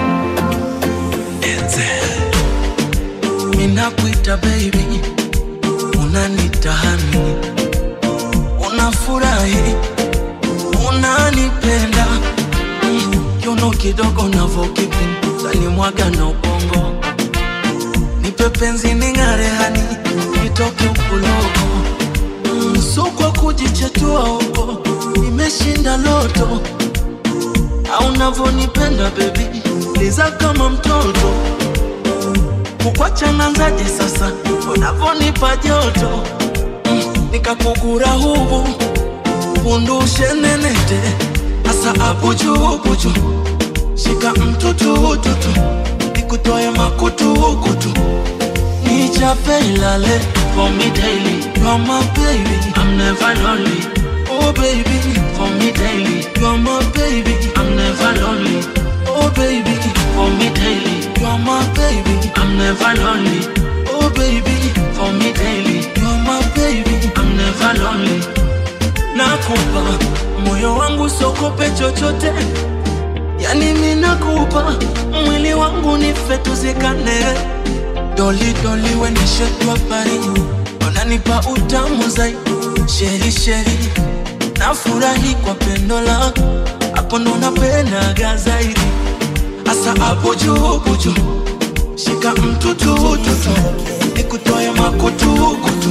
minakuita baby unanitahani unafurahi unanipenda Mm, kiuno kidogo navokipin mwaga na ubongo nipe penzi ning'are hani nitoke ukuloko Mm, so kwa kujichetua huko nimeshinda loto au navonipenda bebi liza kama mtoto kukwacha nanzaje sasa unavonipa joto mm, nikakugura hubu undushe nenete asa abujubuju shika mtutututu nikutoe makutukutu nichape ilale for me daily you are my baby I'm never lonely oh baby for me daily you are my baby I'm never lonely oh baby for me daily you are my baby I'm never lonely oh baby for me daily you are my baby I'm never lonely nakupa moyo wangu sokope chochote yani mi nakupa mwili wangu nife tuzikane doli doli wenishetwa pari unanipa utamu zaidi sheri sheri nafurahi kwa pendo lako hapo ndo napendaga zaidi asa hapo juu buju shika mtutututu nikutoe makutukutu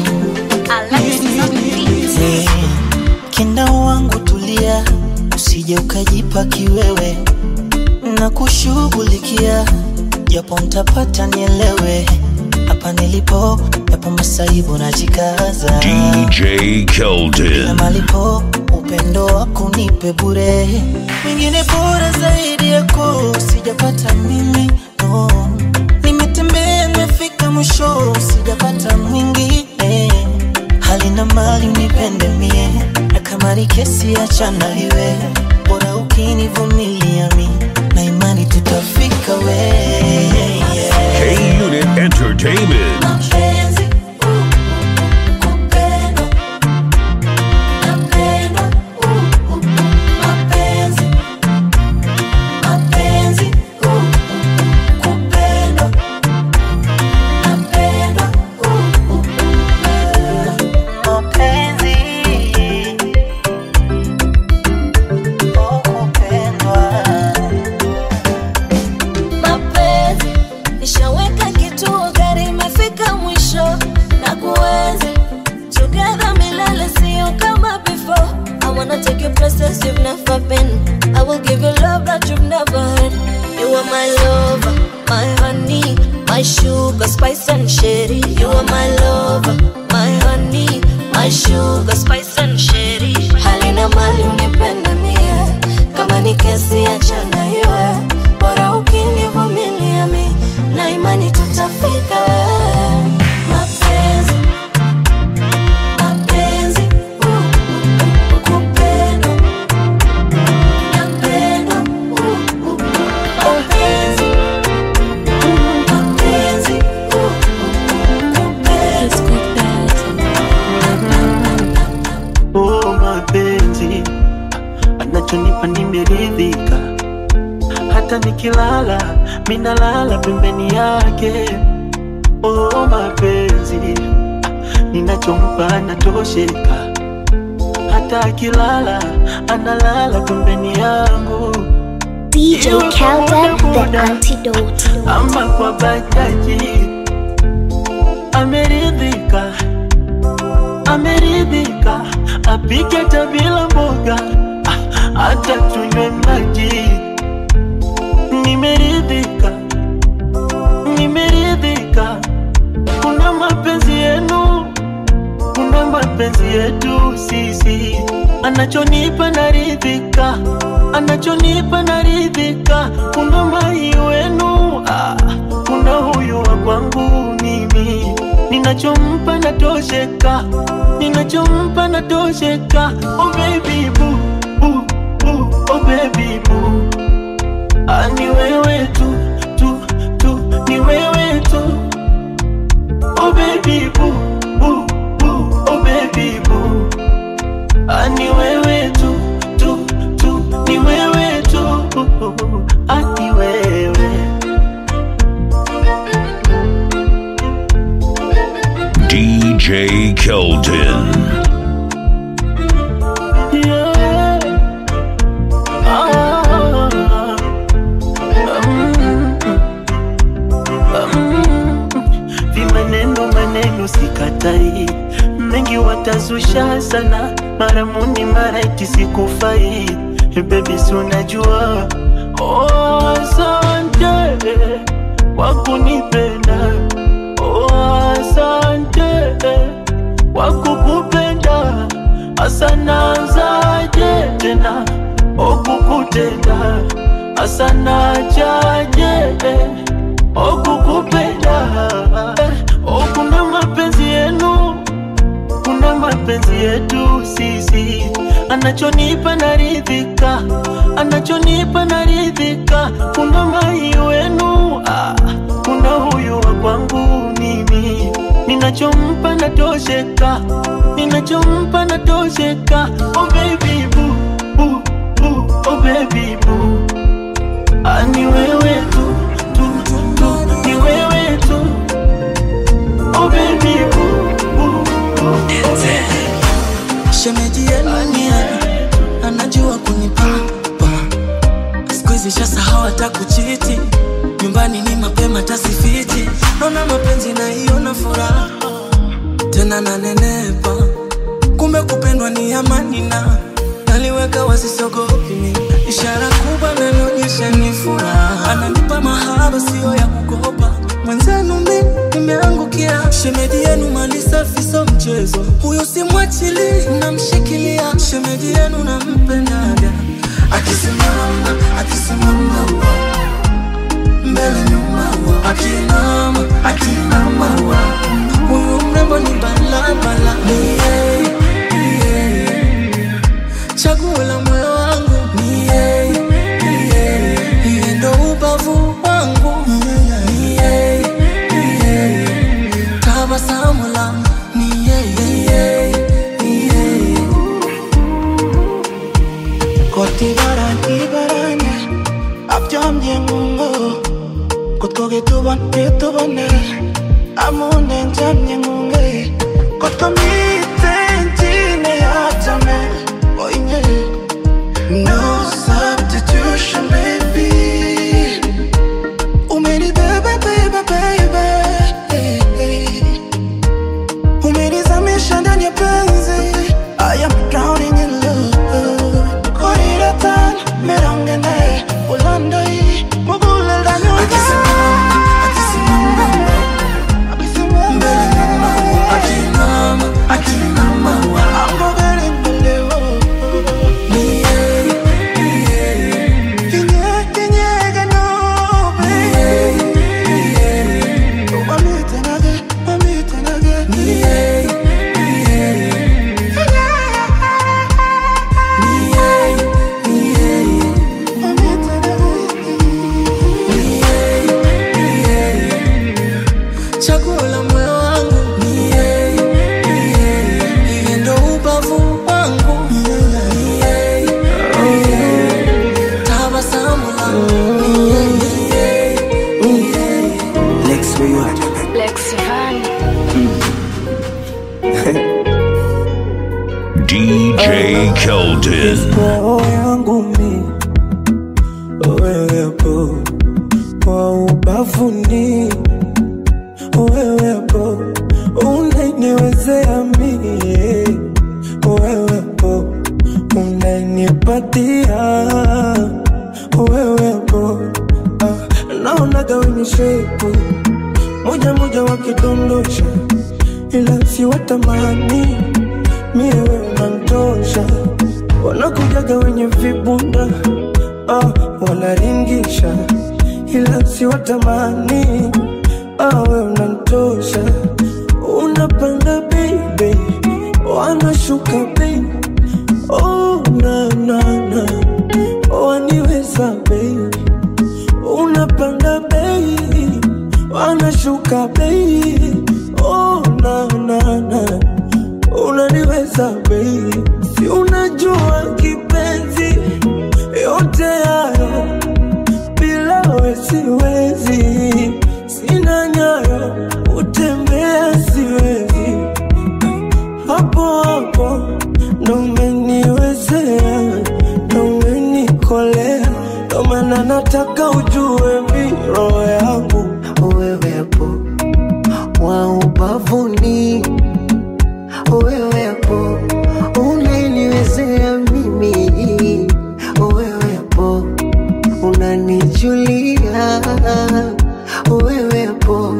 Hey, kenda wangu tulia, usije ukajipa kiwewe, na kushughulikia japo ntapata nielewe hapa nilipo yapo masaibu najikaza DJ na Keldon. malipo upendo wako nipe bure mwingine bora zaidi yako sijapata mimi no. nimetembea nimefika mwisho sijapata mwingine hali na mali unipende mie na kama ni kesi achana iwe bora ukinivumilia mi na imani tutafika we K Unit Entertainment. Mapenzi, uh, kupendwa. Napendwa, uh, uh, mapenzi. Mapenzi, uh, uh, kupendwa. Napendwa, uh, uh, mapenzi oh, kupendwa mapenzi nishaweka kituo gari imefika mwisho na kuenzi together milele sio kama before i wanna take you places you've never been i will give you love that you've never had you are my lover my honey my sugar spice and sherry you are my lover my honey my sugar spice and sherry halina mali unipende mie kama ni kesi achana iwe bora ukinivumilia mi na imani tutafika mapenzi mapenzi uh, uh, kupendwa napendwa uh, uh, mapenzi mapenzi uh, uh, oh, mapenzi anachonipa nimeridhika hata nikilala minalala pembeni yake oh, mapenzi ninachompa anatosheka hata akilala analala pembeni yangu DJ Iwe kwa Kelden, muda the antidote. ama kwa bajaji ameridhika ameridhika apike hata bila mboga ah, hata tunywe maji nimeridhika nimeridhika kuna mapenzi yenu kuna mapenzi yetu sisi anachonipa naridhika anachonipa naridhika kuna mai wenu ah, kuna huyu wa kwangu mimi ninachompa natosheka ninachompa natosheka oh baby boo, boo, boo, oh baby boo. Ah, ni wewe tu tu tu ni wewe tu oh baby boo, boo, boo, oh baby boo. Ah, ni wewe tu tu tu ni wewe tu ah, ni wewe DJ Keldon. Yeah. Ah. Mm. Mm. Vimaneno maneno sikatai, mengi watazusha sana, mara muni mara iti sikufai, bebi si unajua. Oh, asante kwa kunipenda, oh, asante kwa kukupenda, asanazaje tena okukutenda, asanachaje okukupenda oh, kuna mapenzi yenu kuna mapenzi yetu sisi anachonipa naridhika anachonipa naridhika kuna mai wenu ah, kuna huyu wa kwangu mimi ninachompa natosheka ninachompa natosheka oh baby boo, boo, boo, oh baby boo. Ah, ni wewe tu tu tu ni wewe tu oh baby boo, boo, boo. shemeji yenu ni nani? anajua kunipamba skuizi shasahau hata kuchiti nyumbani ni mapema tasifiti naona mapenzi na hiyo na furaha tena nanenepa kumbe kupendwa ni amani na naliweka wasisogopi mimi ishara kubwa nanionyesha ni furaha, ananipa mahaba sio ya kukopa. Mwenzenu mi nimeangukia, shemeji yenu mali safi so mchezo, huyo simwachili, namshikilia, shemeji yenu nampendaga, akisimama akisimama wa mbele nyuma wa akinama akinama wa huyu mrembo ni balabala ni yeye ni yeye chaguo la moyo wangu ni yeye ni yeye yeye ndo ubavu wangu ni yeye ni yeye tabasamu la ni yeye ni yeye ni yeye Koti barani barani Abjam yengungo Kotko ketubon ketubone Amunen jam yengunge Kotko miten chine yachame Oinye No substitution baby Umeni bebe bebe baby Umenizamisha ndani ya penzi I am drowning in love Koriratan merangene Ulandai Mugulel danyonga akinama akinama wa Ambogele mbelewo ni yeye ni yeye Kinye kinyege no baby Mamite nage Mamite nage ni yeye ni yeye ni yeye ni yeye Mamite nage ni yeye ni yeye chaguo la moyo wangu ni yeye ni yeye yeye ndo ubavu wangu ni yeye ni yeye tabasamu langu ni yeye ni yeye Lex, where you at? Lex Van. DJ Keldon. roho yangu mi wewepo kwa ubavuni wewepo unaniwezea mie wewepo unanipatia wewepo ah, naonaga wenye shepu moja moja wakidondosha ila siwatamani mie wewe unantosha wanakujaga wenye vibunda ah, wanaringisha ila siwatamani ah, we unantosha unapanda baby wanashuka bei oh, na, na, na. waniweza baby unapanda bei wanashuka bei oh, na, na, na. unaniweza bei si unajua kipenzi yote hayo bila we siwezi sina nyayo utembea siwezi hapo hapo ndo umeniwezea ndo umenikolea ndo maana nataka ujue mi roho yangu wewepo wa ubavuni wewepo unaniwezea mimi wewepo unanijulia wewepo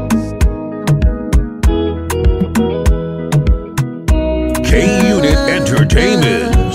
K Unit Entertainment.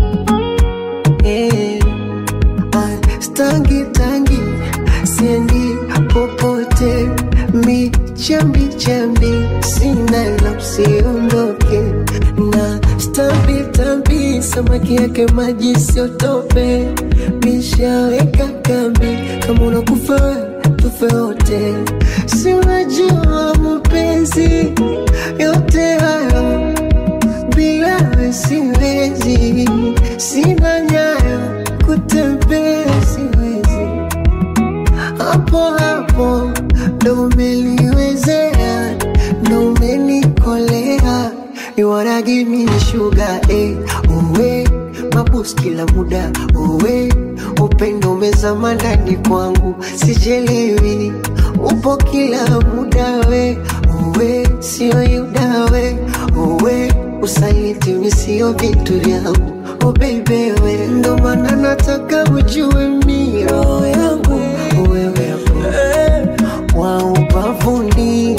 Eh, ah, stangi tangi siendi popote mi chambi chambi sina la usiondoke na stambi tambi samaki yake maji siotope mishaweka kambi kama unakufa we, tufe wote si unajua mapenzi yote hayo bila we siwezi, sina nyayo kutembea siwezi, hapo hapo ndo umeliwezea, ndo umenikolea, you wanna give me sugar eh, uwe mabus kila muda uwe upendo umezama ndani kwangu, sijelewi upo kila muda we uwe sio yuda we uwe usaliti ni sio vitu vyangu oh baby we ndo maana nataka ujue mi roho yangu wewepo wa ubavuni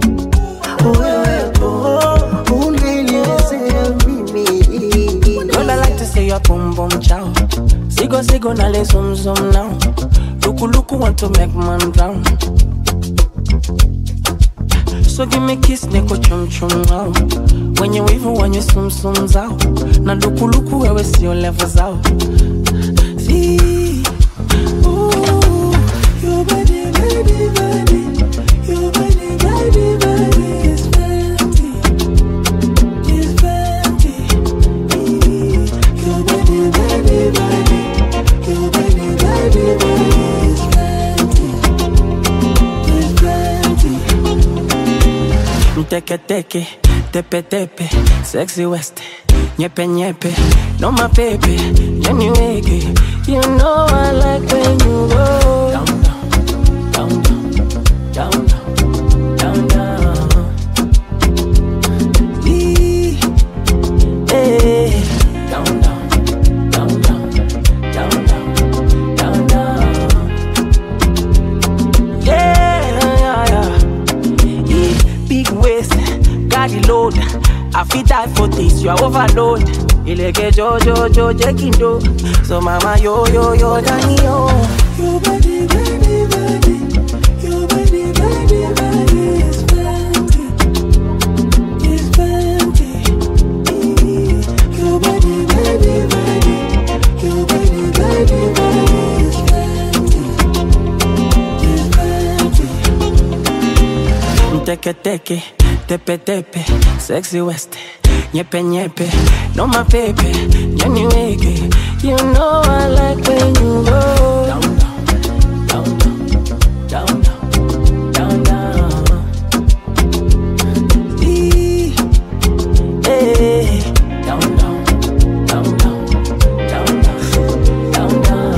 wewepo unaniwezea mimi Girl, I like to say your boom boom chow. Sigo sigo na le zoom zoom now. Luku luku want to make man drown. So give me kiss niko chum chum now. When you wivu when you sum sum zao. Na luku luku wewe sio level zao. See, ooh, your body, body, body, your body, body, body is fancy, is fancy. Your body, body, body, your body, body, body is fancy, is fancy. Teke teke, tepe tepe, sexy west, nyepe nyepe, no my baby, Jenny wiggy. You know I like when you go down down, down down, down down, down. Ee, eh, down down, down down, down down, down down. Yeah, yeah, yeah. Yeah, big waist, carry load. I fit die for this, you are overload. Ileke jo jo jo jekindo. So mama yo yo yo dani yo. Your body, body, body. Your body, body, body is fancy. Is fancy. Your body, body, body. Your body, body, body is fancy. Is fancy. Teke teke, tepe tepe, sexy west, nyepe nyepe, no my baby, Jenny wiggy. You know I like when you go down down, down down, down down. Ee, eh, down down, down down, down down, down down.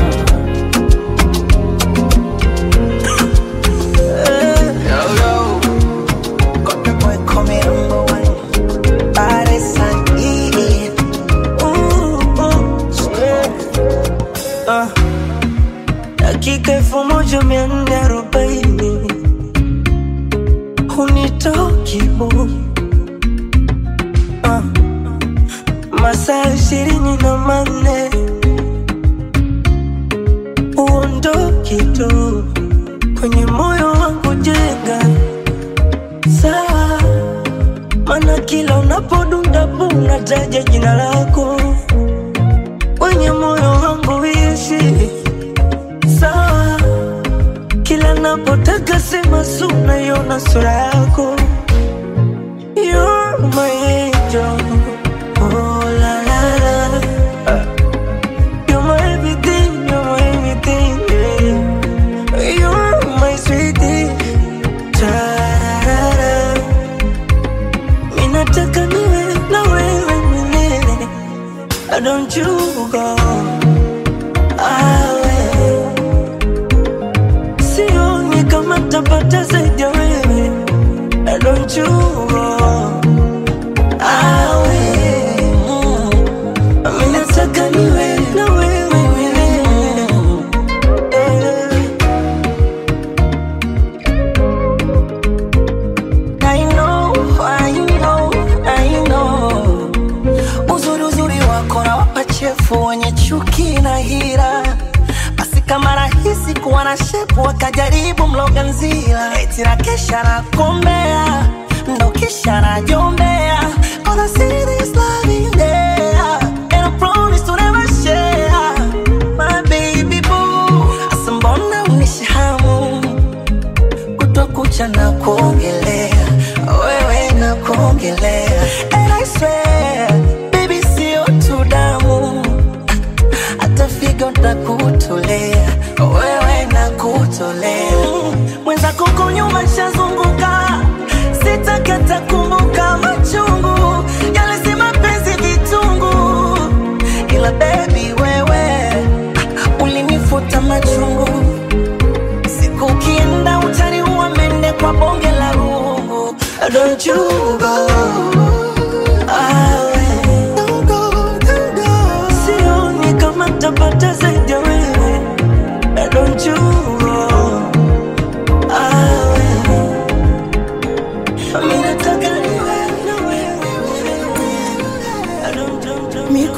Yo, yo. Got the boy coming number one. Baddest and EE. Ooh, ooh, yeah. Ah. Dakika elfu moja mia nne arobaini hunitoki bu ah. masaa ishirini na manne uondoki tu kwenye moyo wangu jenga sawa, mana kila unapodunda bu unataja jina lako kwenye moyo wangu ishi sawa, kila napotaka sema su naiona sura yako You're my angel. Oh, la, la, la. You're my everything, you're my everything, yeah. You're my sweetie. Ta-ra-ra-ra. Minataka niwe na wewe milele. Don't you go awe sioni kama tapata zaidi ya wewe Don't you go awe Minataka niwe na wewe milele Eh. I know, I know, I know. Uzuri uzuri wako na wapachefu wenye chuki na hira basi kama rahisi kuwa na shepu wakajaribu mloga nzila eti na kesha na kombea ndo kisha najombea All I see is love in there And I promise to never share My baby boo Asa mbona unishahamu kutwa kucha na kuongelea wewe na kuongelea And I swear baby sio tu damu hata figo nakutolea wewe nakutolea mwenzako huko nyuma shazunguka sitakata kumbuka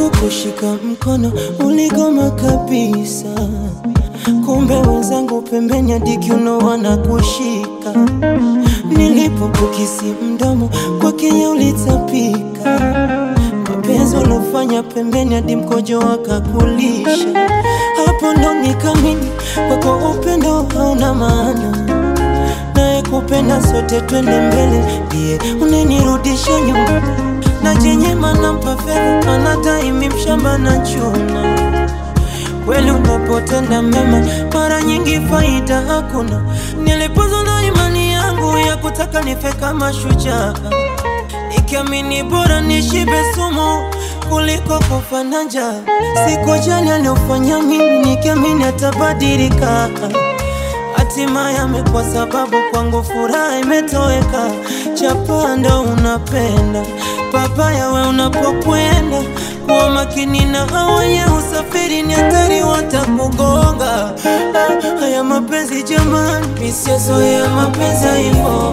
kukushika mkono uligoma kabisa, kumbe wenzangu pembeni hadi kiuno wanakushika. Nilipokukisi mdomo kwa Kenya ulitapika, mapenzi uliofanya pembeni hadi mkojo wakakulisha. Hapo ndo nikamini kwako upendo hauna maana naye kupenda sote twende mbele, ndiye unenirudisha nyuma na jenyema nampa fedha anadaimi mshamba na chuna. Kweli unapotenda mema, mara nyingi faida hakuna. Nilipozwa na imani yangu ya kutaka nife kama shujaa, nikiamini bora nishibe sumu kuliko kufa na njaa. Sikujali aliofanya mimi, nikiamini atabadilika hatimaye amekuwa sababu kwangu furaha imetoweka. Chapanda unapenda papaya, we unapokwenda kuwa makini na hao wenye usafiri, ni hatari watakugonga. Ah, Haya mapenzi jamani, misiozoea mapenzi hivyo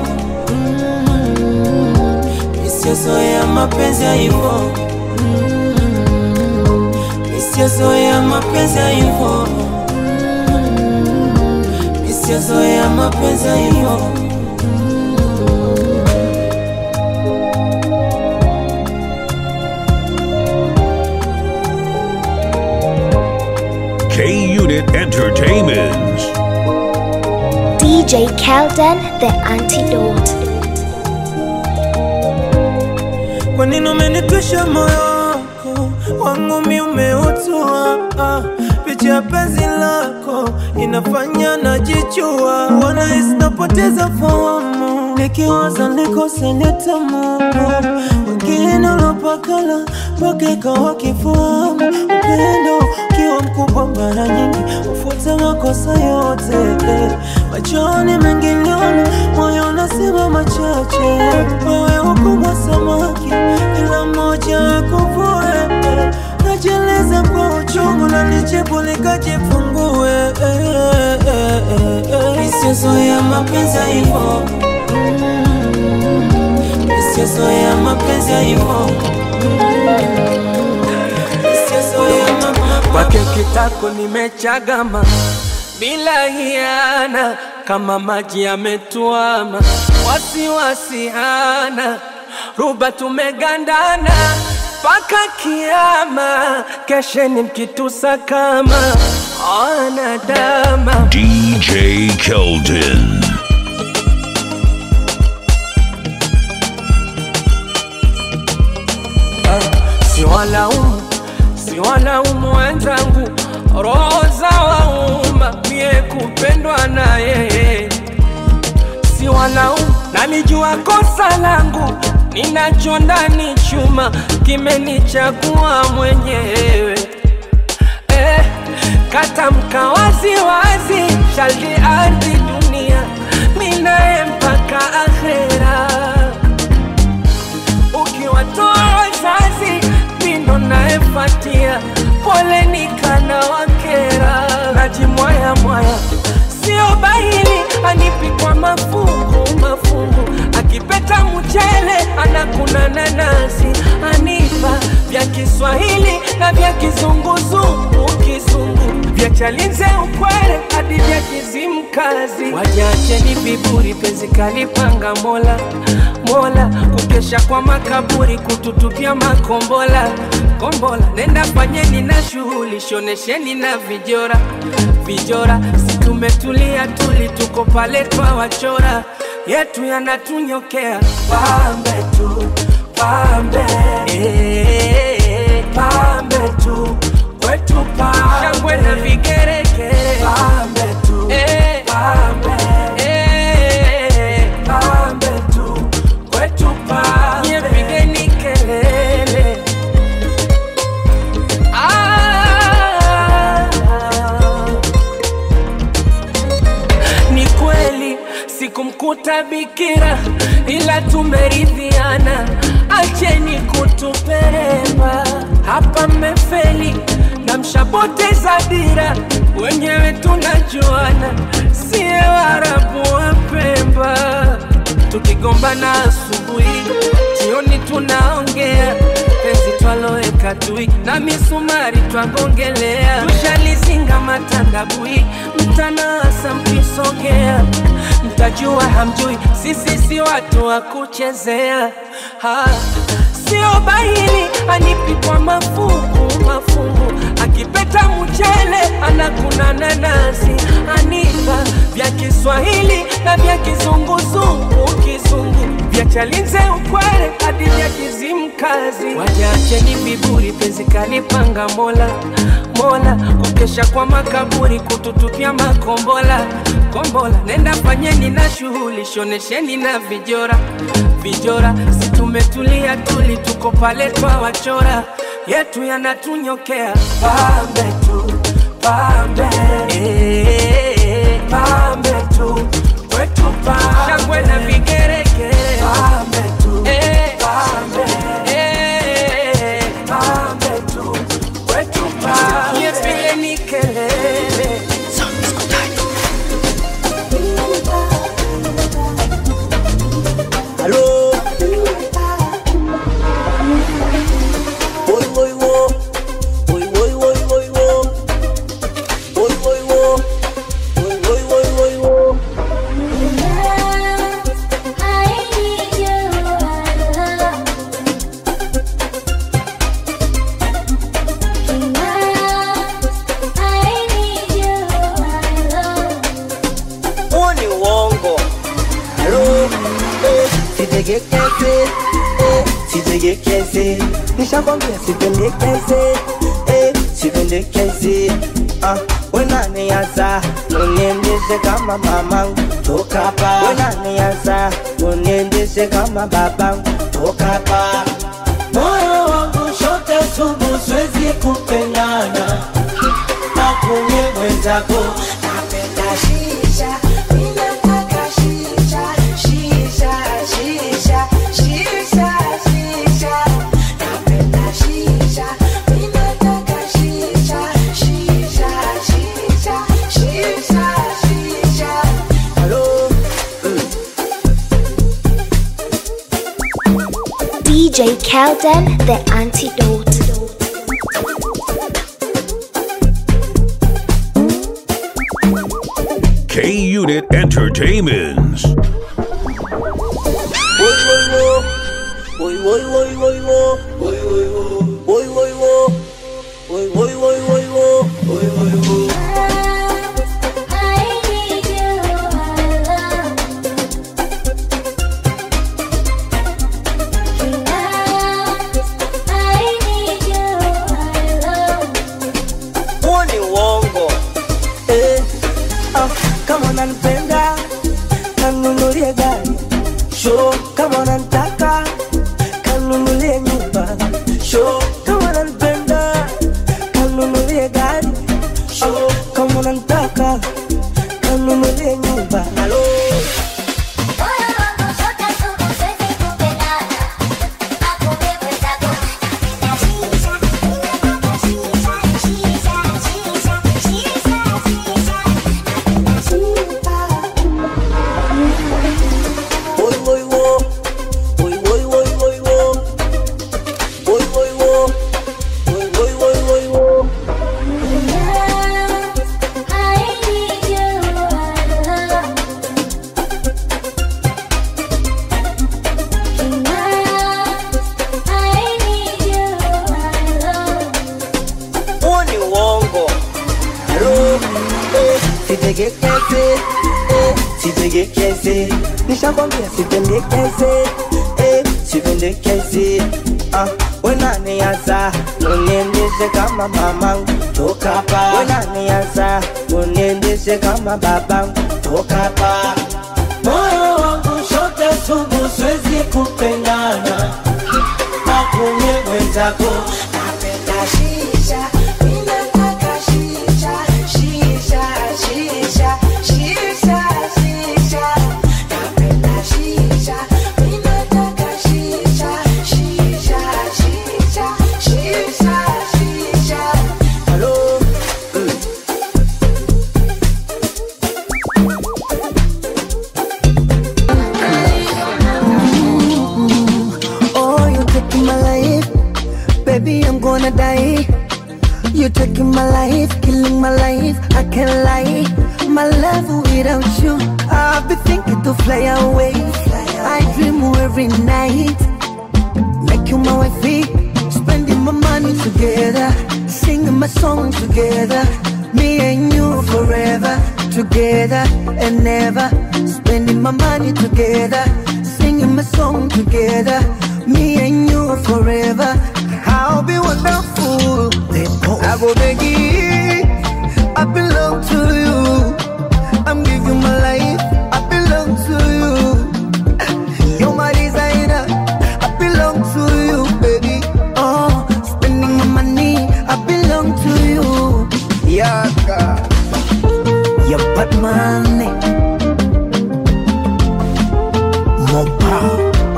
misiozoea mapenzi hivyo misiozoea mapenzi hivyo sijazoea mapenzi hivyo. K Unit Entertainment. DJ Kelden, the antidote. Kwa nini umenitwisha moyo wako wangu mi umeutua ah, picha ya penzi lako inafanya najichua, wanahisi napoteza fahamu nikiwaza nikose nitamu wengine ulopakala mpaka ikawa kifahamu upendo ukiwa mkubwa mara nyingi ufuta makosa yote eh. machoni mengi niona moyo unasema machache wewe ukubwa samaki kila mmoja akuvue eh. najeleza kwa uchungu na nijibu likajifungue eh, eh, eh, eh, eh. isiyozoea mapenzi hivyo isiyozoea mapenzi hivyo kwake kitako nimechagama bila hiana, kama maji yametuama, wasiwasi hana, ruba tumegandana mpaka kiama, kesheni mkitusa kama wanadama DJ Keldon. si walaumu, si walaumu wenzangu, roho za wauma, mie kupendwa na yeye, si walaumu, nalijua kosa langu, ninacho ndani chuma, kimenichagua mwenyewe eh, katamka wazi wazi, shaldi ardhi dunia, minaye mpaka akhera ukiwatoa wazazi mindo naefatia pole nikana wakera najimwaya mwaya sio bahili anipi kwa mafungu mafungu akipeta mchele anakuna nanasi anipa vya Kiswahili na vya kizunguzungu kizungu vya chalinze ukwere hadi vya kizimkazi wajacheni viburi penzi kalipanga mola mola kukesha kwa makaburi kututupia makombola kombola nenda fanyeni na shughuli shonesheni na vijora vijora si tumetulia tuli tuko pale twawachora yetu yanatunyokea pambe tu pambe eh, pambe tu kwetu pambe shangwe na vigeregere pambe tu eh, pambe eh, pambe tu kwetu pambe nyepigeni kelele ah, ni kweli sikumkuta bikira ila tumeridhiana acheni kutuperemba hapa mmefeli na mshapoteza dira wenyewe tunajuana siye warabu wa pemba tukigombana asubuhi jioni tunaongea penzi twaloweka tui na misumari twagongelea tushalizinga matandabui mtanasa mkisogea mtajua hamjui sisi si watu wa kuchezea ha. sio bahili anipikwa mafungu mafungu akipeta mchele anakuna nanasi anipa vya kiswahili na vya kizunguzungu kizungu vya chalinze ukwere hadi vya kizimkazi wajacheni viburi penzi kalipanga mola mola kukesha kwa makaburi kututupia makombola kombola nenda fanyeni na shughuli shonesheni na vijora vijora si tumetulia tuli tuko pale twa wachora yetu yanatunyokea pambe tu pambe eh, pambe tu kwetu pambe shangwe na vigeregere pambe tu eh, pambe eh, pambe tu kwetu pambe vile ni kelele Aló. Voy, voy, voy. Voy, voy, voy, voy, voy. Voy, voy, voy. Voy, voy, voy, voy, voy. Huo ni uongo. Aló. Eh, Sitegekeze. Eh, sitegekeze. Nishakwambia sipendekeze. Eh, sipendekeze. Ah, wenaniaza uniendeshe kama mamangu toka hapa. Wenaniaza uniendeshe kama babangu toka hapa. Moyo wangu shote sugu, siwezi kupendana na kunye mwenzako. Napenda shisha, ninataka shisha, shisha, shisha, shisha, shisha. Napenda shisha, ninataka shisha, shisha, shisha, shisha, shisha. Hello. DJ Kelden, the antidote. K Unit Entertainments. Voy, voy, voy. Voy, voy, voy, voy, voy. Voy, voy, voy. Voy, voy, voy. Voy, voy, voy, voy, voy. Voy, voy, voy. Huo ni uongo. Eh, ah, kama unanipenda kanunulie gari sho kama unanitaka kanunulie nyumba sho kama unanipenda kanunulie gari sho kama unanitaka kanunulie nyumba halo Voy, voy, voy. Voy, voy, voy, voy, voy. Voy, voy, voy. Voy, voy, voy, voy, voy. Huo ni uongo. Halo. Eh, sitegekeze. Eh, sitegekeze. Nishakwambia sipendekeze. Eh, sipendekeze. Ah, wenaniaza uniendeshe kama mamangu toka hapa. Wenaniaza uniendeshe kama babangu toka hapa. Moyo wangu shote sugu, siwezi kupendana na kunye mwenzako. Napenda shisha, ninataka shisha, shisha, shisha, shisha, shisha. Napenda shisha, ninataka shisha, shisha, shisha, shisha, shisha. Hello. Oh, you're taking my life, Baby, I'm gonna die. You're taking my life, killing my life. I can't lie. My love without you, I've been thinking to fly away. I dream every night. Make you my wifey, spending my money together, singing my song together. Me and you forever, together and never. Spending my money together, singing my song together. Me and you forever. I'll be wonderful. I go begging. I belong to you. I'm giving my life. I belong to you. You're my designer. I belong to you, baby. Oh, spending my money. I belong to you. Yeah, God. Yeah, but money. More power.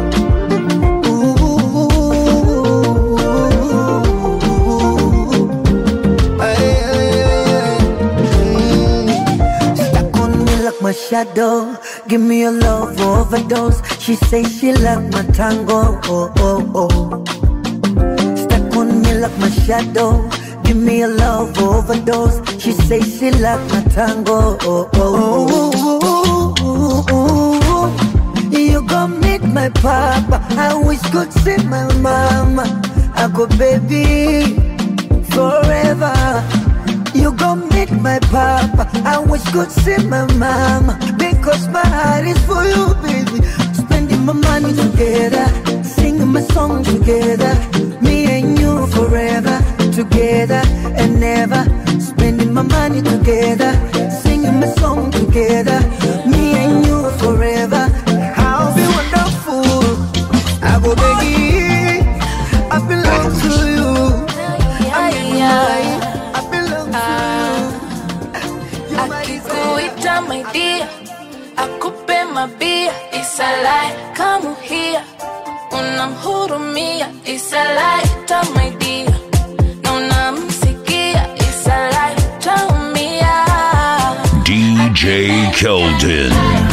Stuck on me like my shadow. Give me a love overdose. She say she like my tango. Oh, oh, oh. Stuck on me like my shadow. Give me a love overdose. She say she like my tango. Oh, oh, oh, oh, oh. You gon' meet my papa. I wish could see my mama. I go baby forever. You gon' meet my papa. I wish could see my mama because my heart is for you, baby. Spending my money together, singing my song together. Me and you forever, together and never. Spending my money together, singing my song together. Me and you forever. I'll be wonderful. I go begging. I belong to you. I'm in life. I belong to you. akikuita my dear akupe mabia isalai kamuhia unamhurumia isalai ta my dear na unamsikia isalai taumia DJ Keldon.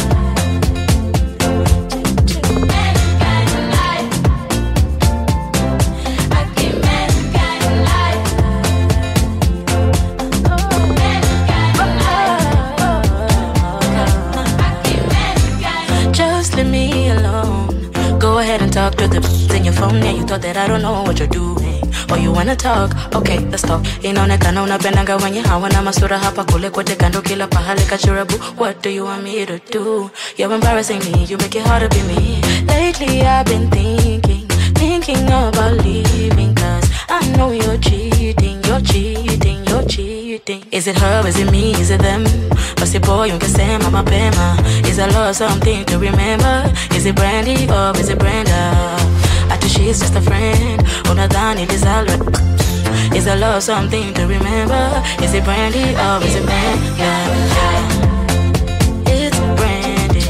Just leave me alone. Go ahead and talk to the in your phone. Yeah, you thought that I don't know what you're doing. Oh, you wanna talk? Okay, let's talk. Inaonekana unapendanga wenye hawana masura hapa kule kote kando kila pahali kachurabu. What do you want me to do? You're embarrassing me. You make it hard to be me. Lately I've been thinking, thinking about leaving. Cause I know you're cheating, you're cheating, you're cheating. Is it her? Is it me? Is it them? Basi boy, ungesema mapema. Is I lost something to remember? Is it Brandy or is it Brenda? Ati she's just a friend. Unadhani lizalwe. Is I lost something to remember? Is it Brandy or is it Brenda? It's Brandy.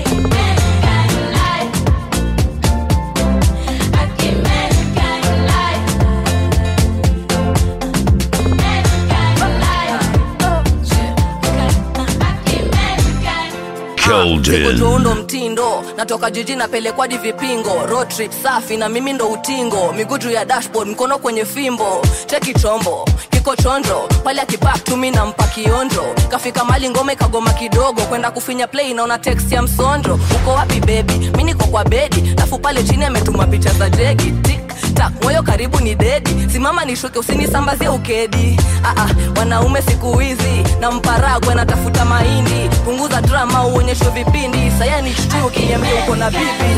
Keldon. tuundo mtindo natoka jiji napelekwa di vipingo road trip safi na mimi ndo utingo miguu juu ya dashboard mkono kwenye fimbo cheki chombo kiko chonjo pale akibak tumi na mpa kionjo kafika mali ngome kagoma kidogo kwenda kufinya play naona text ya msonjo uko wapi bebi mi niko kwa bedi lafu pale chini ametuma picha za jegi tik tak moyo karibu ni dedi simama nishuke usinisambazie ukedi Aa, wanaume siku hizi na mparagwe natafuta mahindi punguza drama uonyeshwe vipindi saya ni shtu ukiniambia uko na bibi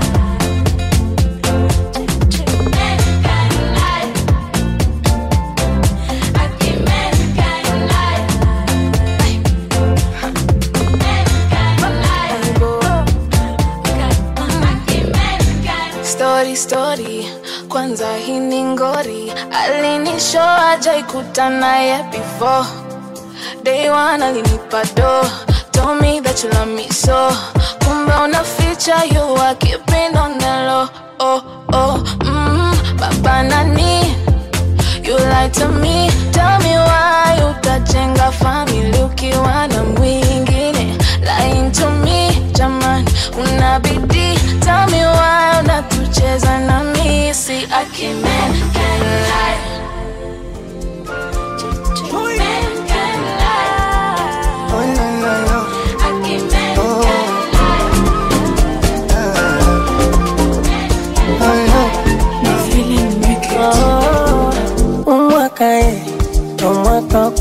story story kwanza hii ni ngori alinishoa jaikuta naye before day one alinipa do told me that you love me so kumbe unaficha you are keeping on the low oh oh mm, baba nani you lie to me tell me why utajenga family ukiwa na mwingine lying to me jaman unabidi tell me why unatucheza na misi akimen can lie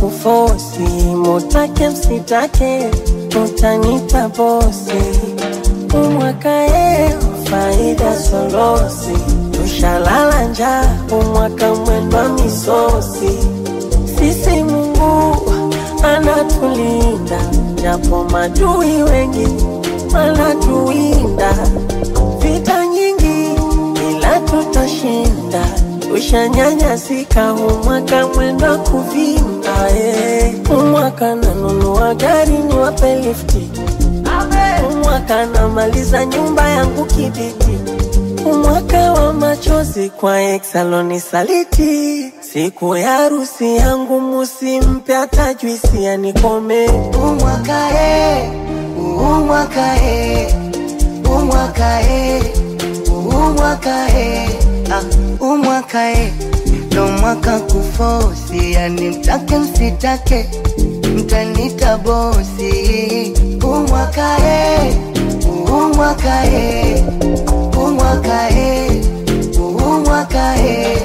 kufosi, mutake msitake, utanita bosi. Umwaka e faida solosi, tushalala njaa, umwaka mwendwa misosi. Sisi Mungu anatulinda, japo madui wengi wanatuwinda. Vita nyingi ila tutashinda, tushanyanyasika, umwaka mwenda kuvimba. eh. Umwaka nanunua gari niwape lifti, umwaka namaliza nyumba yangu kibiti umwaka wa machozi kwa exaloni saliti siku ya harusi yangu musimpe hata juisi anikome umwaka e umwaka e umwaka e umwaka e ah, umwaka e ndo mwaka kufosi yani mtake msitake mtanita bosi umwaka e umwaka e umwaka e umwaka e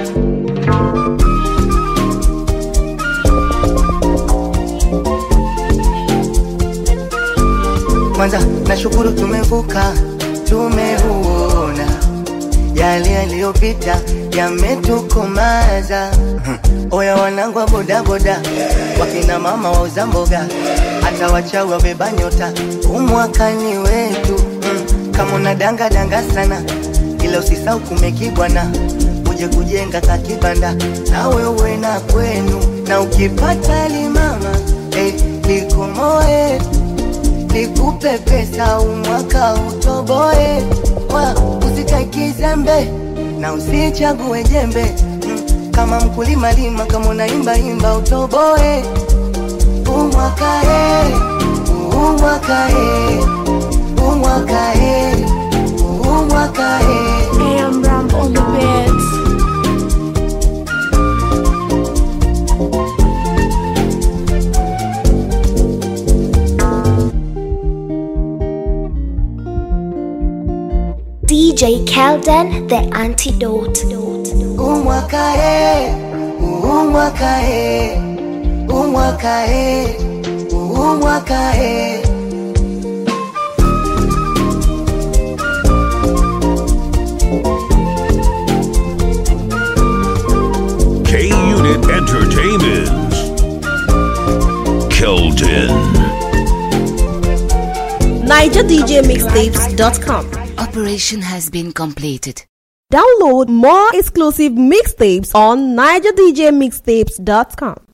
kwanza nashukuru tumevuka tumeuona yale yaliyopita yametukomaza oya wanangu wa bodaboda wakina mama wauza mboga hata wachawi wabeba nyota umwakani wetu mm. kama unadanga danga sana ila usisau kumekibwana uje kujenga kakibanda na wewe na kwenu na ukipata limama eh, likomoe nikupe pesa umwaka utoboe wa usitakizembe na usichague jembe mm, kama mkulima lima kama unaimba imba utoboe umwaka e umwaka e umwaka e umwaka e AM Ram on the beats. DJ Kelden, the antidote. umwaka e umwaka e umwaka e umwaka e K Unit Entertainment. Keldon. NigerDJMixtapes.com. Operation has been completed. Download more exclusive mixtapes on NigerDJMixtapes.com.